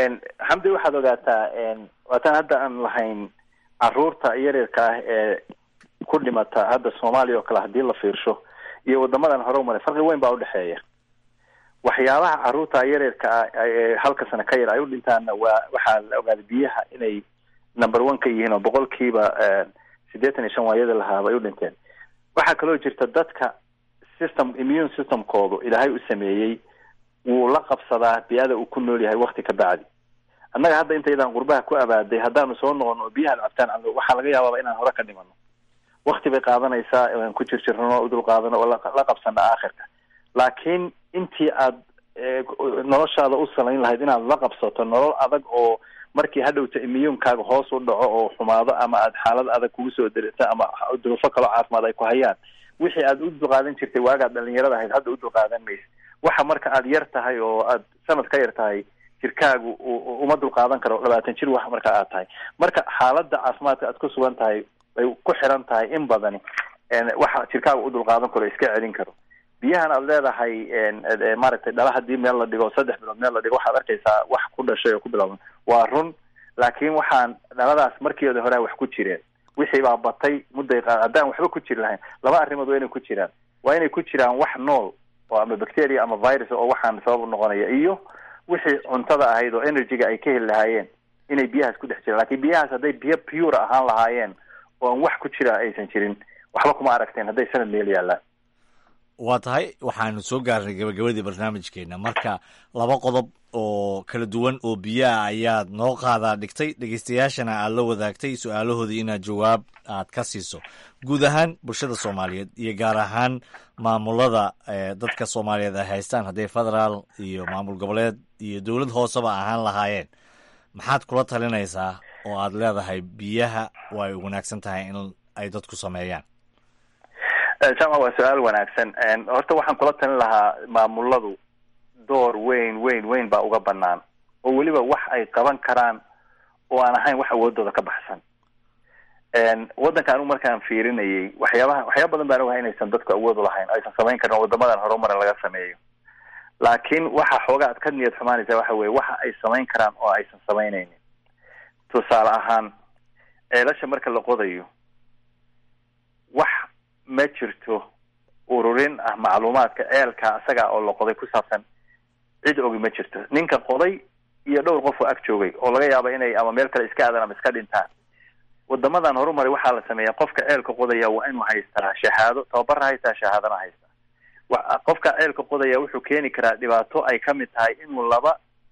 xamdi waxaad ogaataa waataan hadda aan lahayn caruurta yaryarka ah ee ku dhimata hadda soomaaliya oo kale hadii la fiirsho iyo wadamadan hore umaray farqi weyn baa udhexeeya waxyaabaha caruurta yaryarka ah ee halka sano ka yar ay u dhintaanna waa waxaa la ogaaday biyaha inay number one ka yihiin oo boqolkiiba siddeetan iyo shan waayada lahaaba ay u dhinteen waxaa kaloo jirta dadka system immune systemkoodu ilaahay u sameeyey wuu la qabsadaa bi-ada uu ku nool yahay wakti ka bacdi annaga hadda intaydaan qurbaha ku abaaday haddaanu soo noqono oo biyaha cabtaan cabno waxaa laga yaababa inaan hore ka dhimano wakti bay qaadanaysaa aan ku jirjirno udul qaadano oo la qabsana aakhirka laakiin intii aad noloshaada u salayn lahayd inaad la qabsato nolol adag oo markii hadhowta immuunkaaga hoos u dhaco oo xumaado ama aad xaalad adag kugu soo derita ama duruufo kaloo caafimaad ay ku hayaan wixii aad u dulqaadan jirtay waagaad dhalinyarada ahayd hadda u dulqaadan maysa waxa marka aad yar tahay oo aad sanad ka yar tahay jirkaagu uma dulqaadan karo labaatan jir wax marka aad tahay marka xaaladda caafimaadka aad ku sugan tahay ay ku xiran tahay in badani waxa jirkaagu u dulqaadan karo iska celin karo biyahan aad leedahay maaragtay dhala hadii meel la dhigo saddex bilood meel la dhigo waxaad arkaysaa wax ku dhashay oo ku bilaaban waa run laakiin waxaan dhaladaas markeeda hore wax ku jireen wixii baa batay mudday haddaan waxba ku jiri lahayn laba arrimood waa inay ku jiraan waa inay ku jiraan wax nool oo ama bacteria ama virus oo waxaan sabab noqonaya iyo wixii cuntada ahayd oo energyga ay ka heli lahaayeen inay biyahaas ku dhex jiraan lakin biyahaas hadday biyo pure ahaan lahaayeen oo aan wax ku jira aysan jirin waxba kuma aragteen hadday sanad meel yaallaan waa tahay waxaanu soo gaarnay gabagabadii barnaamijkeena marka laba qodob oo kala duwan oo biyaha ayaad noo qaadaa dhigtay dhegeystayaashana aad la wadaagtay su-aalahoodii inaad jawaab aad ka siiso guud ahaan bulshada soomaaliyeed iyo gaar ahaan maamulada dadka soomaaliyeed ay haystaan hadday federaal iyo maamul goboleed iyo dowlad hooseba ahaan lahaayeen maxaad kula talinaysaa oo aad leedahay biyaha way wanaagsan tahay in ay dadku sameeyaan jamac waa su-aal wanaagsan horta waxaan kula talin lahaa maamuladu door weyn weyn weyn baa uga banaan oo weliba wax ay qaban karaan oo aan ahayn wax awoodooda ka baxsan waddanka anigu markaan fiirinayay waxyaabaha waxyaaba badan baan ogahay inaysan dadku awood ulahayn aysan samayn karin oo wadamadan horumaran laga sameeyo laakiin waxa xoogaa ad ka niyad xumaanaysa waxa weye waxa ay samayn karaan oo aysan samaynaynin tusaale ahaan ceelasha marka la qodayo wax ma jirto ururin ah macluumaadka ceelka isaga oo la qoday ku saabsan cid ogi ma jirto ninka qoday iyo dhowr qof oo ag joogay oo laga yaaba inay ama meel kale iska aadaan ama iska dhintaan wadamadan horumaray waxaa la sameeya qofka ceelka qodaya waa inuu haystaa shahaado tababarna haystaa shahaadana haystaa wa qofka ceelka qodaya wuxuu keeni karaa dhibaato ay kamid tahay inuu laba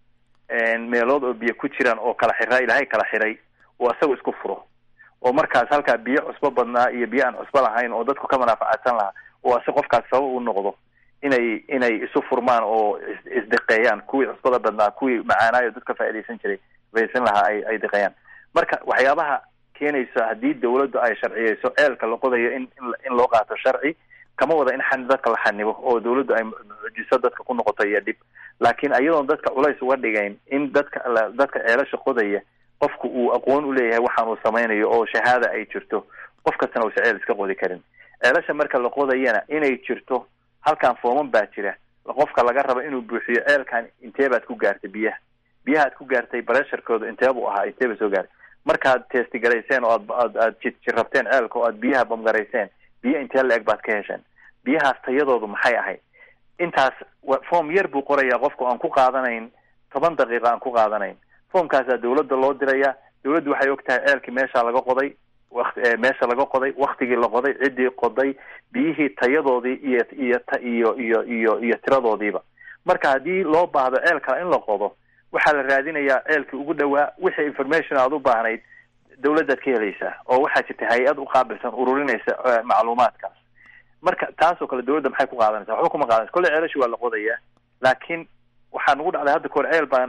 meelood oo biyo ku jiraan oo kala xiraa ilaahay kala xiray oo isaga isku furo oo markaas halkaa biyo cusbo badnaa iyo biyo aan cusbo lahayn oo dadku ka manaaficadsan lahaa oo ase qofkaas sabab u noqdo inay inay isu furmaan oo isdiqeeyaan kuwii cusbada badnaa kuwii macaanaayo dadka faaidaysan jiray faaidaysan lahaa ay ay diqeeyaan marka waxyaabaha keenayso haddii dawladdu ay sharciyeyso ceelka la qodayo in in loo qaato sharci kama wada in xan dadka la xanibo oo dawladdu ay mucjiso dadka ku noqoto iyo dhib laakiin iyadoon dadka culays uga dhigayn in dadka dadka ceelasha qodaya qofku uu aqoon u leeyahay waxaan uu samaynayo oo shahaada ay jirto qof kastana uusa ceel iska qodi karin ceelasha marka la qodayana inay jirto halkan fooman baa jira qofka laga rabo inuu buuxiyo ceelkan intee baad ku gaartay biyaha biyaha aad ku gaartay baresharkooda intee buu ahaa intee ba soo gaaray markaad testigarayseen oo aad aad aad jirrabteen ceelka oo aad biyaha bamgarayseen biyo intee la-eg baad ka hesheen biyahaas tayadoodu maxay ahayd intaas form yar buu qorayaa qofku aan ku qaadanayn toban daqiiqa aan ku qaadanayn formkaasaa dawladda loo diraya dawladdu waxay og tahay ceelkii meesha laga qoday wakt meesha laga qoday waktigii la qoday ciddii qoday biyihii tayadoodii iyo iyo iyo iyo iyo iyo tiradoodiiba marka haddii loo baahdo ceel kale in la qodo waxaa la raadinayaa ceelkii ugu dhawaa wixii information aad u baahnayd dawladdaad ka helaysaa oo waxaa jirta hay-ad u qaabilsan ururinaysa macluumaadkaas marka taasoo kale dawladda maxay ku qaadanaysa waxba kuma qaadanaysa kolley ceelashi waa la qodayaa laakiin waxaa nagu dhacday hadda kahor ceel baan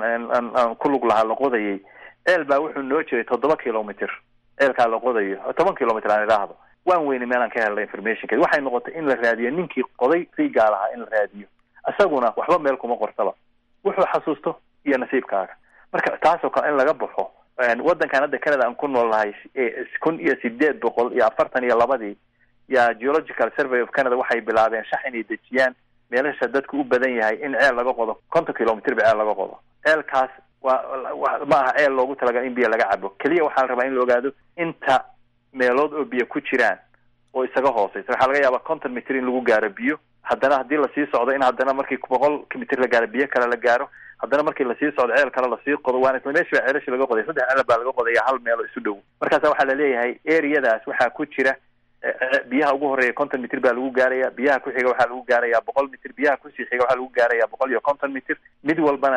aan ku lug lahaa la qodayay ceel baa wuxuu noo jiray toddoba kilomitr ceelkaa la qodayo toban kilomitr aan idhaahdo waan weyne meelaan ka helna informationkeed waxay noqotay in la raadiyo ninkii qoday riigaa lahaa in la raadiyo isaguna waxba meel kuma qortaba wuxuu xasuusto iyo nasiibkaaga marka taasoo kale in laga baxo waddankan hadda canada aan ku nool nahay kun iyo sideed boqol iyo afartan iyo labadii ya geological survey of canada waxay bilaabeen shax inay dejiyaan meelasha dadku u badan yahay in ceel laga qodo konton kilomitr ba ceel laga qodo ceelkaas waa ma aha ceel loogu talagal in biyo laga cabo keliya waxaa la rabaa in la ogaado inta meelood oo biyo ku jiraan oo isaga hooseysa waxaa laga yaabaa konton mitr in lagu gaaro biyo haddana haddii lasii socdo in haddana markii boqol mitr la gaaro biyo kale la gaaro haddana markii lasii socdo ceel kale lasii qodo waana isla meeshi baa ceelashi laga qoday saddex ceel baa laga qodaya hal meelo isu dhow markaasa waxaa laleeyahay areadaas waxaa ku jira biyaha ugu horeeya konton mitr baa lagu gaaraya biyaha ku xiga waxaa lagu gaaraya boqol mitr biyaha kusii xiga waxaa lagu gaaraya boqol iyo konton mitr mid walbana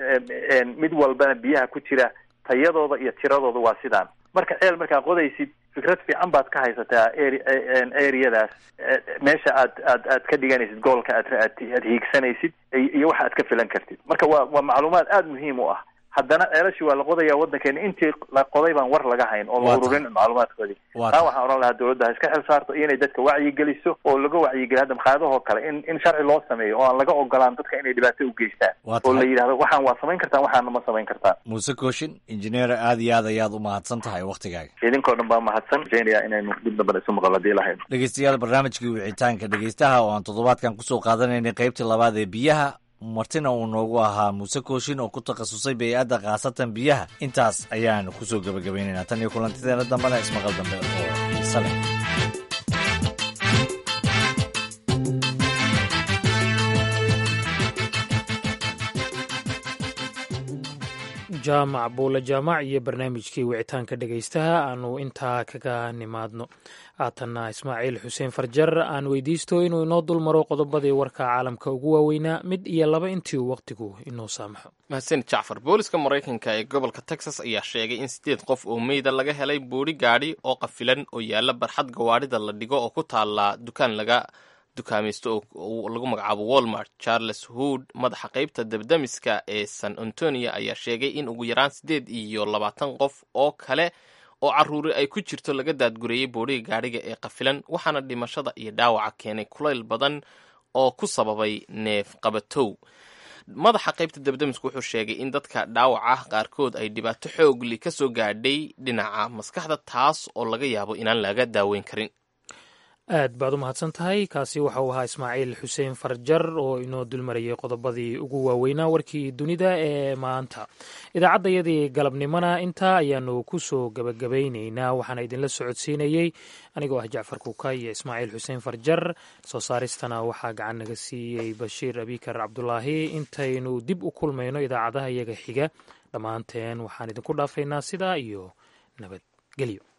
mid walbana biyaha ku jira tayadooda iyo tiradooda waa sidaan marka ceel markaa qodaysid fikrad fiican baad ka haysataa areadaas meesha aad aad aad ka dhiganaysid goolka aad aad hiigsanaysid iyo waxa aad ka filan kartid marka waa waa macluumaad aada muhiim u ah haddana ceelashii waa la qodaya waddankeena intii la qoday baan war laga hayn oo la ururin macluumaadkoodii taa waxaan odhan lahaa dawladda ha iska xil saarto iyo inay dadka wacyigeliso oo laga wacyigeliyo hadda maqaayadahoo kale in in sharci loo sameeyo oo aan laga ogolaan dadka inay dhibaato u geystaan oo la yidhahdo waxaan waa samayn kartaan waxaana ma samayn kartaan muuse kooshin injineer aada iyo aad ayaad u mahadsan tahay waktigaaga idinkoo dhan baa mahadsan rajeynaya inaynu dib dambana isu maqal hadii lahayn dhegeystayaal barnaamijkii wicitaanka dhegeystaha oo aan toddobaadkan kusoo qaadanaynay qaybtii labaad ee biyaha martina uu noogu ahaa muuse kooshin oo ku takhasusay bey-adda khaasatan biyaha intaas ayaanu kusoo gebagabaynaynaa tan iyo kulantideena dambena ismaqal dambe oo xiise leh jaamac buule jaamac iyo barnaamijkii wicitaanka dhegaystaha aanu intaa kaga nimaadno haatanna ismaaciil xuseen farjar aan weydiisto inuu inoo dul maro qodobadii warka caalamka ugu waaweynaa mid iyo laba intii uu wakhtigu inoo saamaxo mahadsanid jacfar booliska maraykanka ee gobolka texas ayaa sheegay in siddeed qof oo meyda laga helay boodhi gaadhi oo qafilan oo yaalla barxad gawaadhida la dhigo oo ku taalla dukaan laga dukaamaysto oo lagu magacaabo walmart charles hood madaxa qaybta dabdamiska ee san antonio ayaa sheegay in ugu yaraan siddeed iyo labaatan qof oo kale oo carruuri ay ku jirto laga daadgureeyey boodhiga gaadhiga ee qafilan waxaana dhimashada iyo dhaawaca keenay kulayl badan oo ku sababay neef qabatow madaxa qaybta dabdamisku wuxuu sheegay in dadka dhaawaca qaarkood ay dhibaato xoogli ka soo gaadhay dhinaca maskaxda taas oo laga yaabo inaan laga daaweyn karin aad baad u mahadsan tahay kaasi waxa uu ahaa ismaaciil xuseen farjar oo inoo dulmarayay qodobadii ugu waaweynaa warkii dunida ee maanta idaacaddayadii galabnimona intaa ayaanu ku soo gebagabaynaynaa waxaana idinla socodsiinayey anigoo ah jacfar kuuka iyo ismaaciil xuseen farjar soo saaristana waxaa gacan naga siiyey bashiir abikar cabdulaahi intaynu dib u kulmayno idaacadaha iyaga xiga dhammaanteen waxaan idinku dhaafaynaa sidaa iyo nabadgelyo